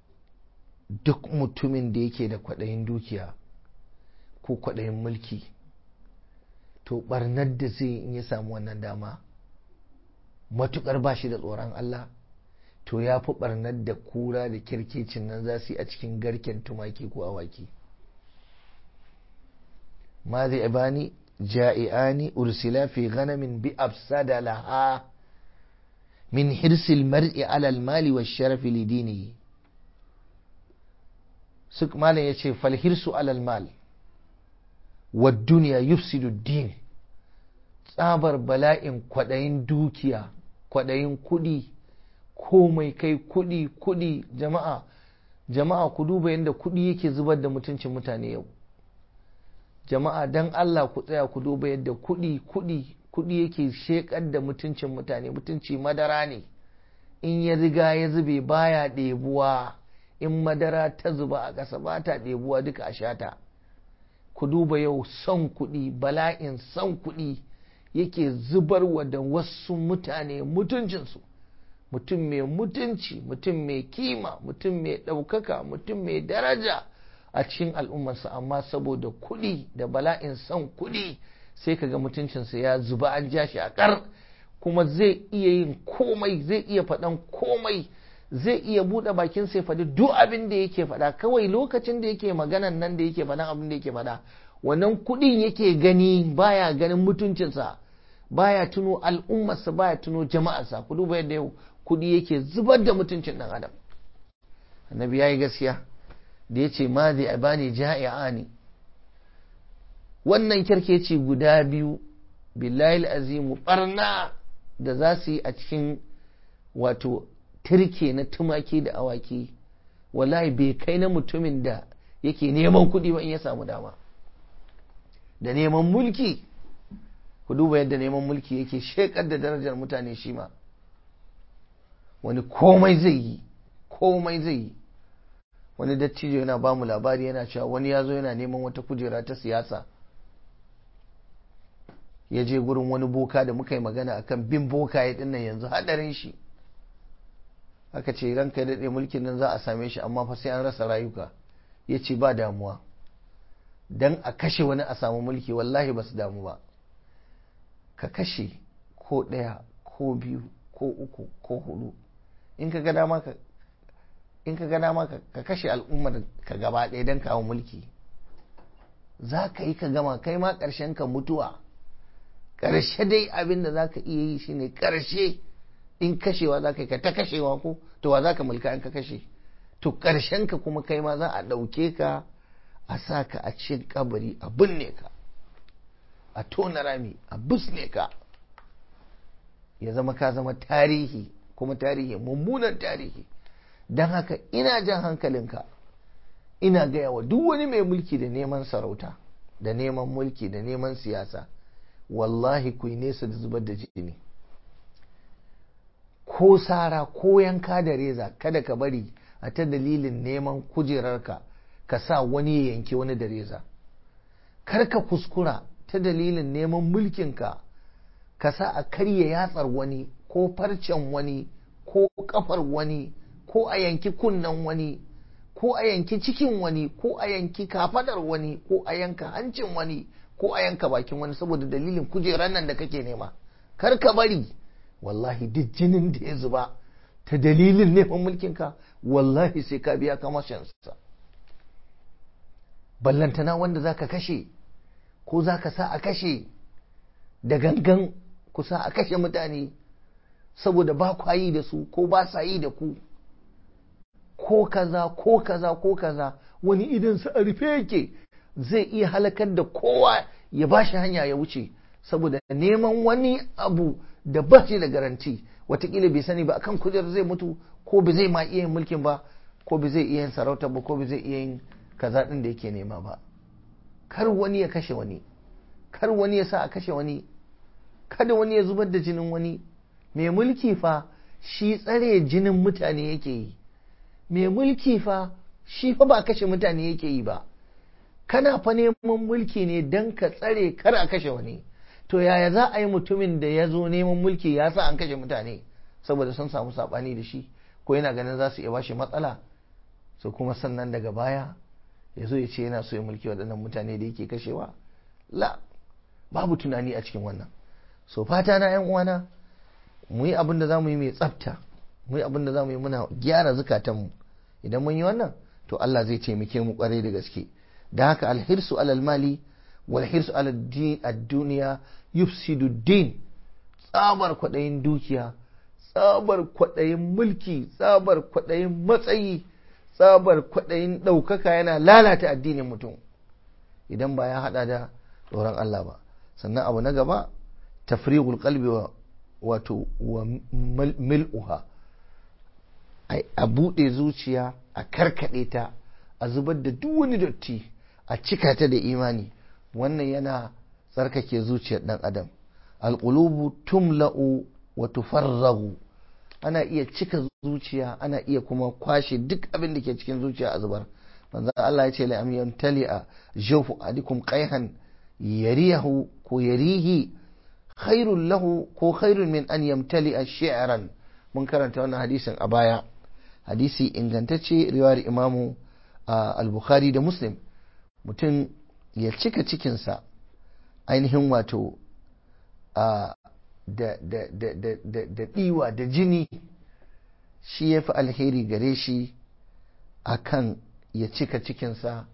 Speaker 1: duk mutumin da yake da kwaɗayin dukiya ko kwaɗayin mulki to barnar da zai in ya samu wannan dama matukar ba shi da tsoron Allah to ya fi barnar da kura da kirkicin nan za su yi a cikin garken tumaki ko awaki ma zai ibani ja'i'ani ursila fi ghanamin bi afsada laha min hirsil mar'i alal mali wa sharafi lidinihi suk malam yace fal hirsu alal mal wa duniya yufsidu din tsabar bala'in kwadayin dukiya kwadayin kudi komai kai kudi kudi jama'a jama'a ku duba yadda kudi yake zubar da mutuncin mutane yau jama'a dan Allah ku tsaya ku duba yadda kudi kudi kudi yake shekar da mutuncin mutane mutunci madara ne in ya riga ya zube baya ɗebuwa in madara ta zuba a ƙasa ba ta ɗebuwa duka a shata ku duba yau son kuɗi bala'in son kuɗi yake zubarwa da wasu mutane mutuncinsu mutum mai mutunci mutum mai kima mutum mai ɗaukaka mutum mai daraja a cikin al'ummarsa amma saboda kuɗi da bala'in son kuɗi sai kaga mutuncinsa ya zuba an ja shi a ƙar kuma zai iya yin komai zai iya faɗan komai zai iya buɗe bakin sai faɗi duk abin da yake faɗa kawai lokacin da yake maganan nan da yake faɗan abin da yake faɗa wannan kuɗin yake gani baya ganin mutuncinsa baya tuno al'ummarsa baya tuno jama'arsa ku duba yadda yau kuɗi yake zubar da mutuncin ɗan adam annabi ya yi gaskiya da ya ce ma zai bani ja'i'ani wannan kyarkeci guda biyu billahi azimu barna da za su yi a cikin wato turke na tumaki da awaki wallahi bai kai na mutumin da yake neman kuɗi ba in ya samu dama da neman mulki ku duba yadda neman mulki yake shekar da darajar mutane shi ma wani komai zai yi komai zai yi wani dattijo yana ba mu labari yana cewa wani ya zo yana neman wata kujera ta siyasa ya je gurin wani boka da muka yi magana akan bin boka ya dinnan yanzu hadarin shi aka ce ranka ya daɗe mulkin nan za a same shi amma fa sai an rasa rayuka ya ce ba damuwa dan a kashe wani a samu mulki wallahi ba su damu ba ka kashe ko ɗaya ko biyu ko uku ko hudu in ka ga dama ka in ka ga dama ka kashe al'ummar ka gaba ɗaya don kawo mulki za ka yi ka gama kai ma ƙarshen ka mutuwa ƙarshe dai abin da za ka iya yi shine ƙarshe in kashewa za ka yi ka ta kashewa ko to wa za ka mulka in ka kashe to ƙarshen ka kuma kai ma za a ɗauke ka a sa ka a cikin kabari a binne ka a tona rami a busne ka ya zama ka zama tarihi kuma tarihi mummunan tarihi don haka ina jan hankalinka ina gaya wa duk wani mai mulki da neman sarauta da neman mulki da neman siyasa wallahi ku yi nesa da zubar da jini ko sara ko yanka da reza kada ka bari a ta dalilin neman kujerarka ka sa wani ya yanki wani da reza kar ka kuskura ta dalilin neman mulkinka ka sa a karya yatsar wani ko farcen wani ko kafar wani ko a yanki kunnen wani ko a yanki cikin wani ko a yanki kafadar wani ko a yanka hancin wani ko a yanka bakin wani saboda dalilin kujerar nan da kake nema kar ka bari wallahi duk jinin da ya zuba ta dalilin neman mulkinka wallahi sai ka biya kamashinsa ballantana wanda za ka kashe ko za ka sa a kashe da gangan ku sa a kashe mutane saboda ba kwa yi da su ko ba sa yi da ku ko kaza ko kaza ko kaza wani idan su a rufe yake zai iya halakar da kowa ya ba shi hanya ya wuce saboda neman wani abu da ba shi da garanti watakila bai sani ba akan kujerar zai mutu ko ba zai ma iya yin mulkin ba ko ba zai iya yin sarauta ba ko ba zai iya yin kaza din da yake nema ba kar wani ya kashe wani kar wani ya sa a kashe wani kada wani ya zubar da jinin wani mai mulki fa shi tsare jinin mutane yake yi mai mulki fa shi fa ba kashe mutane yake yi ba kana fa neman mulki ne don ka tsare kar a kashe wani to yaya za a yi mutumin da ya zo neman mulki ya sa an kashe mutane saboda sun samu saɓani da shi ko yana ganin za su iya bashi matsala su kuma sannan daga baya ya zo ya ce yana so ya mulki waɗannan mutane da yake kashewa la babu tunani a cikin wannan so fata na yan uwana mu yi abin da za mu yi mai tsafta mu yi abin da za mu yi muna gyara zukatanmu idan mun yi wannan to Allah zai taimake mu kwarai da gaske da haka alhirsu alal mali wal hirsu alal duniya yufsidu din tsabar kwaɗayin dukiya tsabar kwaɗayin mulki tsabar kwaɗayin matsayi tsabar kwaɗayin ɗaukaka yana lalata addinin mutum idan ba ya haɗa da tsoron Allah ba sannan abu na gaba tafrighul qalbi wa wato wa mil'uha a buɗe zuciya a karkaɗe ta a zubar da duk wani dotti a cika ta da imani wannan yana tsarkake zuciyar ɗan adam alƙulubu tumla'u wa tufarragu ana iya cika zuciya ana iya kuma kwashe duk abin da ke cikin zuciya a zubar manzo Allah ya ce la am yamtali'a jawfu adikum qayhan yarihu ko yarihi khairul lahu ko khairun min an yamtali'a shi'ran mun karanta wannan hadisin a baya hadisi ingantacce riwayar imamu al-bukhari da muslim mutum ya cika cikinsa ainihin wato da ɗiwa da jini shi ya fi alheri gare shi akan ya cika cikinsa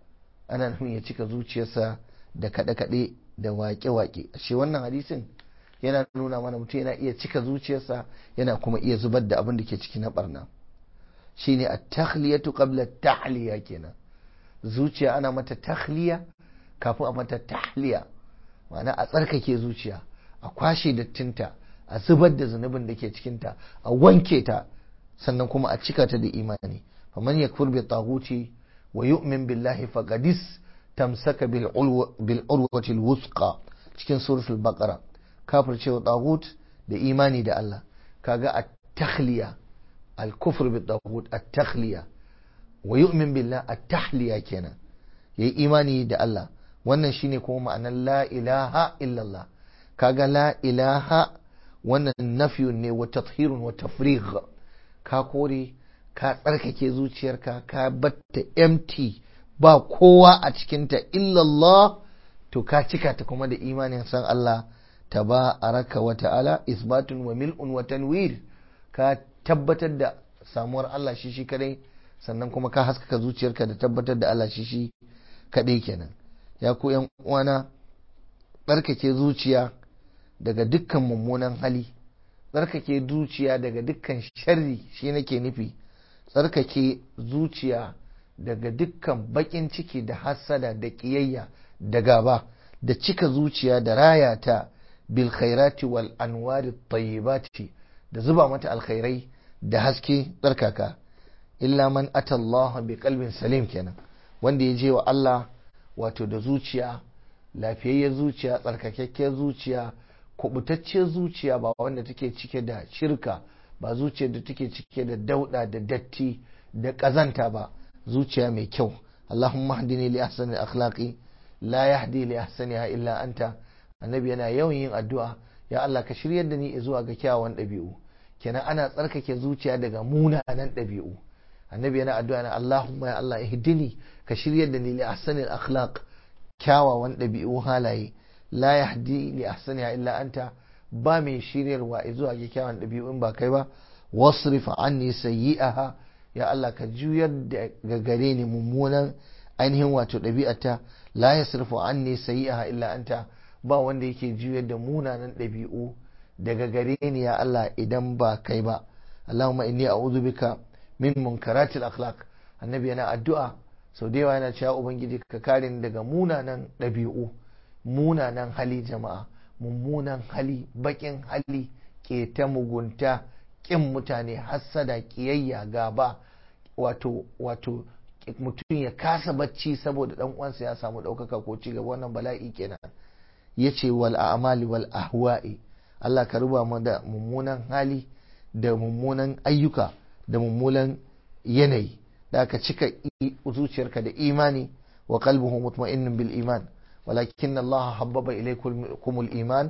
Speaker 1: ana nufin ya cika zuciyarsa da kaɗe-kaɗe da waƙe-waƙe shi wannan hadisin yana nuna mana mutum yana iya cika zuciyarsa yana kuma iya zubar da abin da ke ciki na barna shine a takhliyatu qabla tahliya kenan zuciya ana mata takhliya kafin a mata tahliya ma'ana a tsarkake zuciya a kwashe dattinta a zubar da zunubin da ke cikinta a wanke ta sannan kuma a cika ta da imani faman yakfur bi taghuti wa yu'min billahi faqadis tamsaka bil urwati al wusqa cikin suratul baqara kafir cewa taghut da imani da Allah kaga at takhliya al kufr bi taghut at takhliya wa yu'min billah at tahliya kenan yayi imani da Allah wannan shine kuma ma'anar la ilaha illallah kaga la ilaha wannan nafiyun ne wa tathhirun wa tafrigh ka kore ka tsarkake zuciyarka ka batta empty ba kowa a cikinta illallah to ka cika ta kuma da imanin san Allah tabaraka wa ta'ala isbatun wa mil'un wa tanwir ka tabbatar da samuwar Allah shi shi kadai sannan kuma ka haskaka zuciyarka da tabbatar da Allah shi shi kadai kenan ya ku yan uwana tsarkake zuciya daga dukkan mummunan hali tsarkake zuciya daga dukkan sharri shi nake nufi tsarkake zuciya daga dukkan bakin ciki da hassada da ƙiyayya da gaba da cika zuciya da raya ta bil khairati wal anwari tayyibati da zuba mata alkhairai da haske tsarkaka illa man ata Allah bi qalbin salim kenan wanda ya je wa Allah wato da zuciya lafiyayyar zuciya tsarkakakkiyar zuciya kubutacciyar zuciya ba wanda take cike da shirka ba zuciyar da take cike da dauda da datti da kazanta ba zuciya mai kyau Allahumma hdini li ahsani akhlaqi la yahdi li ahsaniha illa anta annabi yana yawan yin addu'a ya Allah ka shiryar da ni zuwa ga kyawawan ɗabi'u kenan ana tsarkake zuciya daga munanan ɗabi'u annabi yana addu'a na Allahumma ya Allah ihdini ka shiryar da ni li ahsani akhlaq kyawawan ɗabi'u halaye la yahdi li ahsaniha illa anta ba mai shiryarwa zuwa ga kyawawan ɗabi'u in ba kai ba wasrif anni sayyi'aha ya Allah ka juyar da gare ni mummunan ainihin wato ɗabi'ata la yasrifu anni sayyi'aha illa anta ba wanda yake juyar da munanan ɗabi'u daga gare ni ya Allah idan ba kai ba Allahumma inni a'udhu bika min munkaratil akhlaq annabi yana addu'a sau da yawa yana cewa ubangiji ka kare ni daga munanan ɗabi'u munanan hali jama'a mummunan hali bakin hali keta mugunta kin mutane hassada kiyayya gaba wato wato mutum ya kasa bacci saboda dan uwansa ya samu ɗaukaka ko ci gaba wannan bala'i kenan yace wal a'mali wal ahwa'i Allah ka ruba mu da mummunan hali da mummunan ayyuka da mummunan yanayi da aka cika zuciyarka da imani wa qalbuhu mutma'innun bil iman ولكن الله حبب إليكم الإيمان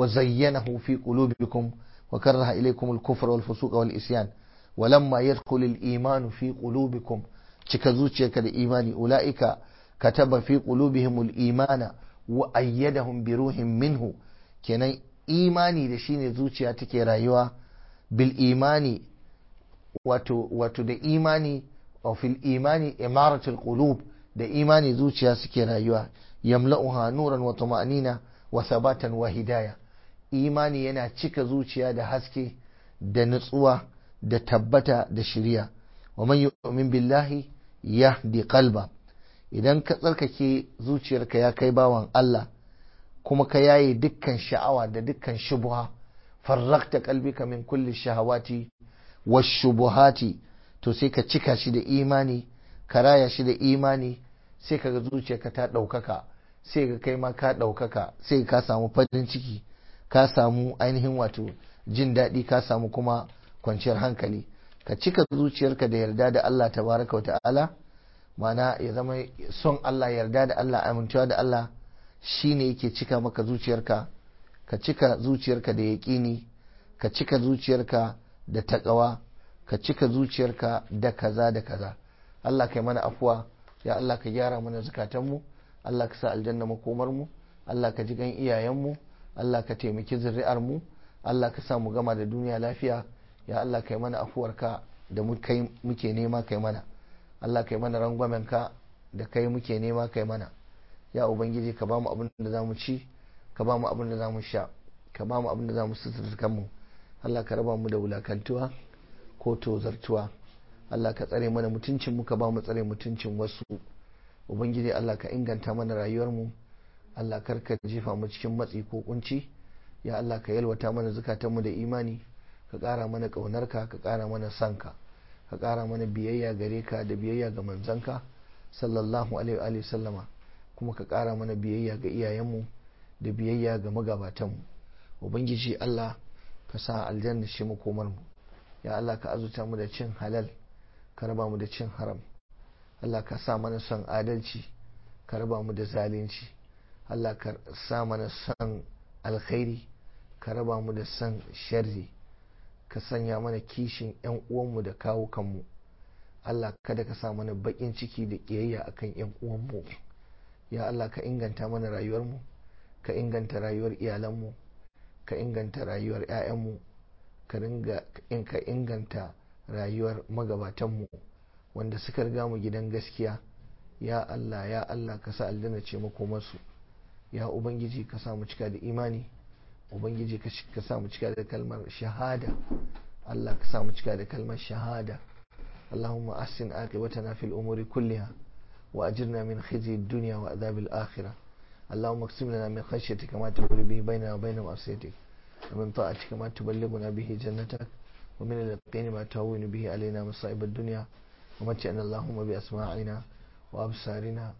Speaker 1: وزينه في قلوبكم وكره إليكم الكفر والفسوق والإسيان ولما يدخل الإيمان في قلوبكم cika zuciyarka da imani ula'ika kataba fi qulubihim al-imana wa ayyadahum bi ruhin minhu kenan imani da shine zuciya take rayuwa bil imani wato wato da imani wa fil imani imaratul qulub da imani zuciya suke rayuwa yamla'uha nuran wa tuma'nina wa sabatan wa hidaya imani yana cika zuciya da haske da nutsuwa da tabbata da shiriya wa man yu'min billahi yahdi qalba idan ka tsarkake zuciyarka ya kai bawan Allah kuma ka yaye dukkan sha'awa da dukkan shubuha farrakta qalbika min kulli shahawati washubuhati to sai ka cika shi da imani ka raya shi da imani sai ka ga zuciyarka ta ɗaukaka sai ka kai ma ka ɗaukaka sai ka samu farin ciki ka samu ainihin wato jin daɗi ka samu kuma kwanciyar hankali ka cika zuciyarka da yarda da Allah tabaraka wa ta'ala mana ya zama son Allah yarda da Allah amincewa da Allah shine yake cika maka zuciyarka ka cika zuciyarka da yaƙini ka cika zuciyarka da taƙawa ka cika zuciyarka da kaza da kaza Allah kai mana afuwa ya Allah ka gyara mana zukatanmu Allah ka sa aljanna makomarmu Allah ka ji gan iyayenmu Allah ka taimaki zuri'armu Allah ka sa mu gama da duniya lafiya ya Allah kai mana afuwarka da muke nema kai mana Allah kai mana rangwamenka da kai muke nema kai mana ya ubangiji ka ba mu abin da za mu ci ka ba mu abin da za mu sha ka ba mu abin da za mu suturta mu Allah ka raba mu da wulakantuwa ko tozartuwa Allah ka tsare mana mutuncin mu ka ba mu tsare mutuncin wasu ubangiji Allah ka inganta mana rayuwar mu Allah kar ka jefa mu cikin matsi ko kunci ya Allah ka yalwata mana zukatanmu da imani ka ƙara mana ƙaunarka ka ƙara mana sanka ka ƙara mana biyayya gare ka da biyayya ga manzanka sallallahu alaihi wa sallama kuma ka ƙara mana biyayya ga iyayenmu da biyayya ga magabatanmu ubangiji Allah ka sa aljanna shi makomarmu ya Allah ka azuta mu da cin halal ka raba mu da cin haram Allah ka sa mana son adalci ka raba mu da zalunci Allah ka sa mana son alkhairi ka raba mu da son sharri ka sanya mana kishin 'yan uwanmu da kawo kanmu Allah kada ka sa mana baƙin ciki da ƙiyayya akan 'yan uwanmu ya Allah ka inganta mana rayuwarmu ka inganta rayuwar iyalanmu ka inganta rayuwar 'ya'yanmu ka inganta rayuwar magabatanmu wanda suka riga mu gidan gaskiya ya Allah ya Allah ka sa aljanna ce makomarsu ya ubangiji ka sa mu cika da imani ubangiji ka sa mu cika da kalmar shahada Allah ka sa mu cika da kalmar shahada Allahumma ahsin aqibatana fil umuri kulliha wa ajirna min khizyi ad-dunya wa adhab al-akhirah اللهم اقسم لنا من خشيتك ما تقول به بيننا وبين معصيتك ومن طاعتك ما تبلغنا به جنتك ومن اليقين ما تهون به علينا مصائب الدنيا ومتعنا اللهم بأسماعنا وأبصارنا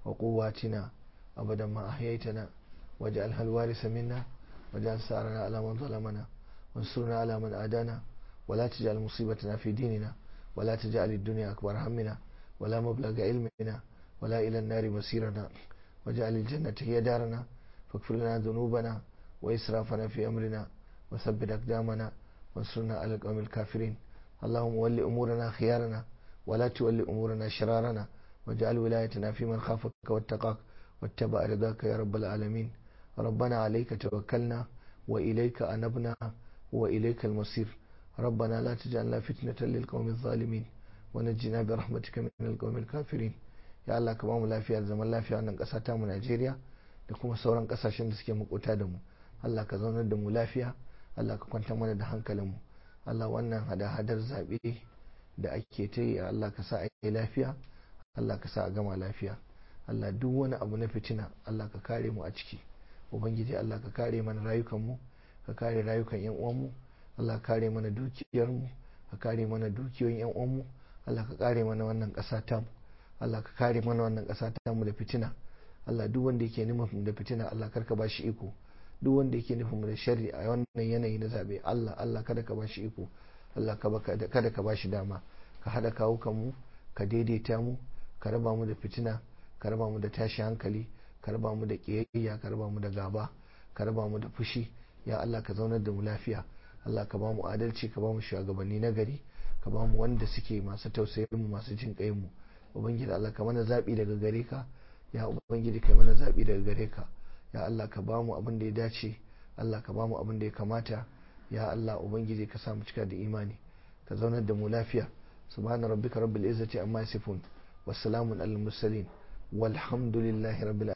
Speaker 1: وقواتنا أبدا ما أحييتنا واجعلها الوارث منا واجعل سعرنا على من ظلمنا وانصرنا على من عادانا ولا تجعل مصيبتنا في ديننا ولا تجعل الدنيا أكبر همنا ولا مبلغ علمنا ولا إلى النار مسيرنا واجعل الجنة هي دارنا فاغفر لنا ذنوبنا وإسرافنا في أمرنا وثبت أقدامنا وانصرنا على القوم الكافرين اللهم ول أمورنا خيارنا ولا تول أمورنا شرارنا واجعل ولايتنا في من خافك واتقاك واتبع رضاك يا رب العالمين ربنا عليك توكلنا وإليك أنبنا وإليك المصير ربنا لا تجعلنا فتنة للقوم الظالمين ونجنا برحمتك من القوم الكافرين ya Allah ka bamu lafiya da zaman lafiya wannan ƙasa ta mu Najeriya da kuma sauran ƙasashen da suke makota da mu Allah ka zaunar da mu lafiya Allah ka kwanta mana da hankalin mu Allah wannan hada-hadar zaɓe da ake ta yi Allah ka sa a yi lafiya Allah ka sa a gama lafiya Allah duk wani abu na fitina Allah ka kare mu a ciki ubangiji Allah ka kare mana rayukan mu ka kare rayukan yan uwan mu Allah ka kare mana dukiyar mu ka kare mana dukiyoyin yan uwan mu Allah ka kare mana wannan ƙasa ta mu Allah ka kare mana wannan ƙasa ta mu da fitina Allah duk wanda yake nufin da fitina Allah karka ba shi iko duk wanda yake nufin da sharri a wannan yanayi na zabe Allah Allah kada ka ba shi iko Allah kada ka ba shi dama ka hada kawo mu ka daidaita mu ka raba mu da fitina ka raba mu da tashi hankali ka raba mu da kiyayya ka raba mu da gaba ka raba mu da fushi ya Allah ka zaunar da mu lafiya Allah ka ba mu adalci ka ba mu shugabanni na gari ka ba mu wanda suke masu tausayin mu masu jin kai mu ubangiji Allah ka mana zaɓi daga gare ka ya ubangiji kai mana zaɓi daga gare ka ya Allah ka ba mu abin da ya dace Allah ka ba mu abin da ya kamata ya Allah ubangiji ka sa mu cika da imani ka zaunar da mu lafiya subhana rabbika rabbil izzati amma yasifun wassalamun alal mursalin walhamdulillahi rabbil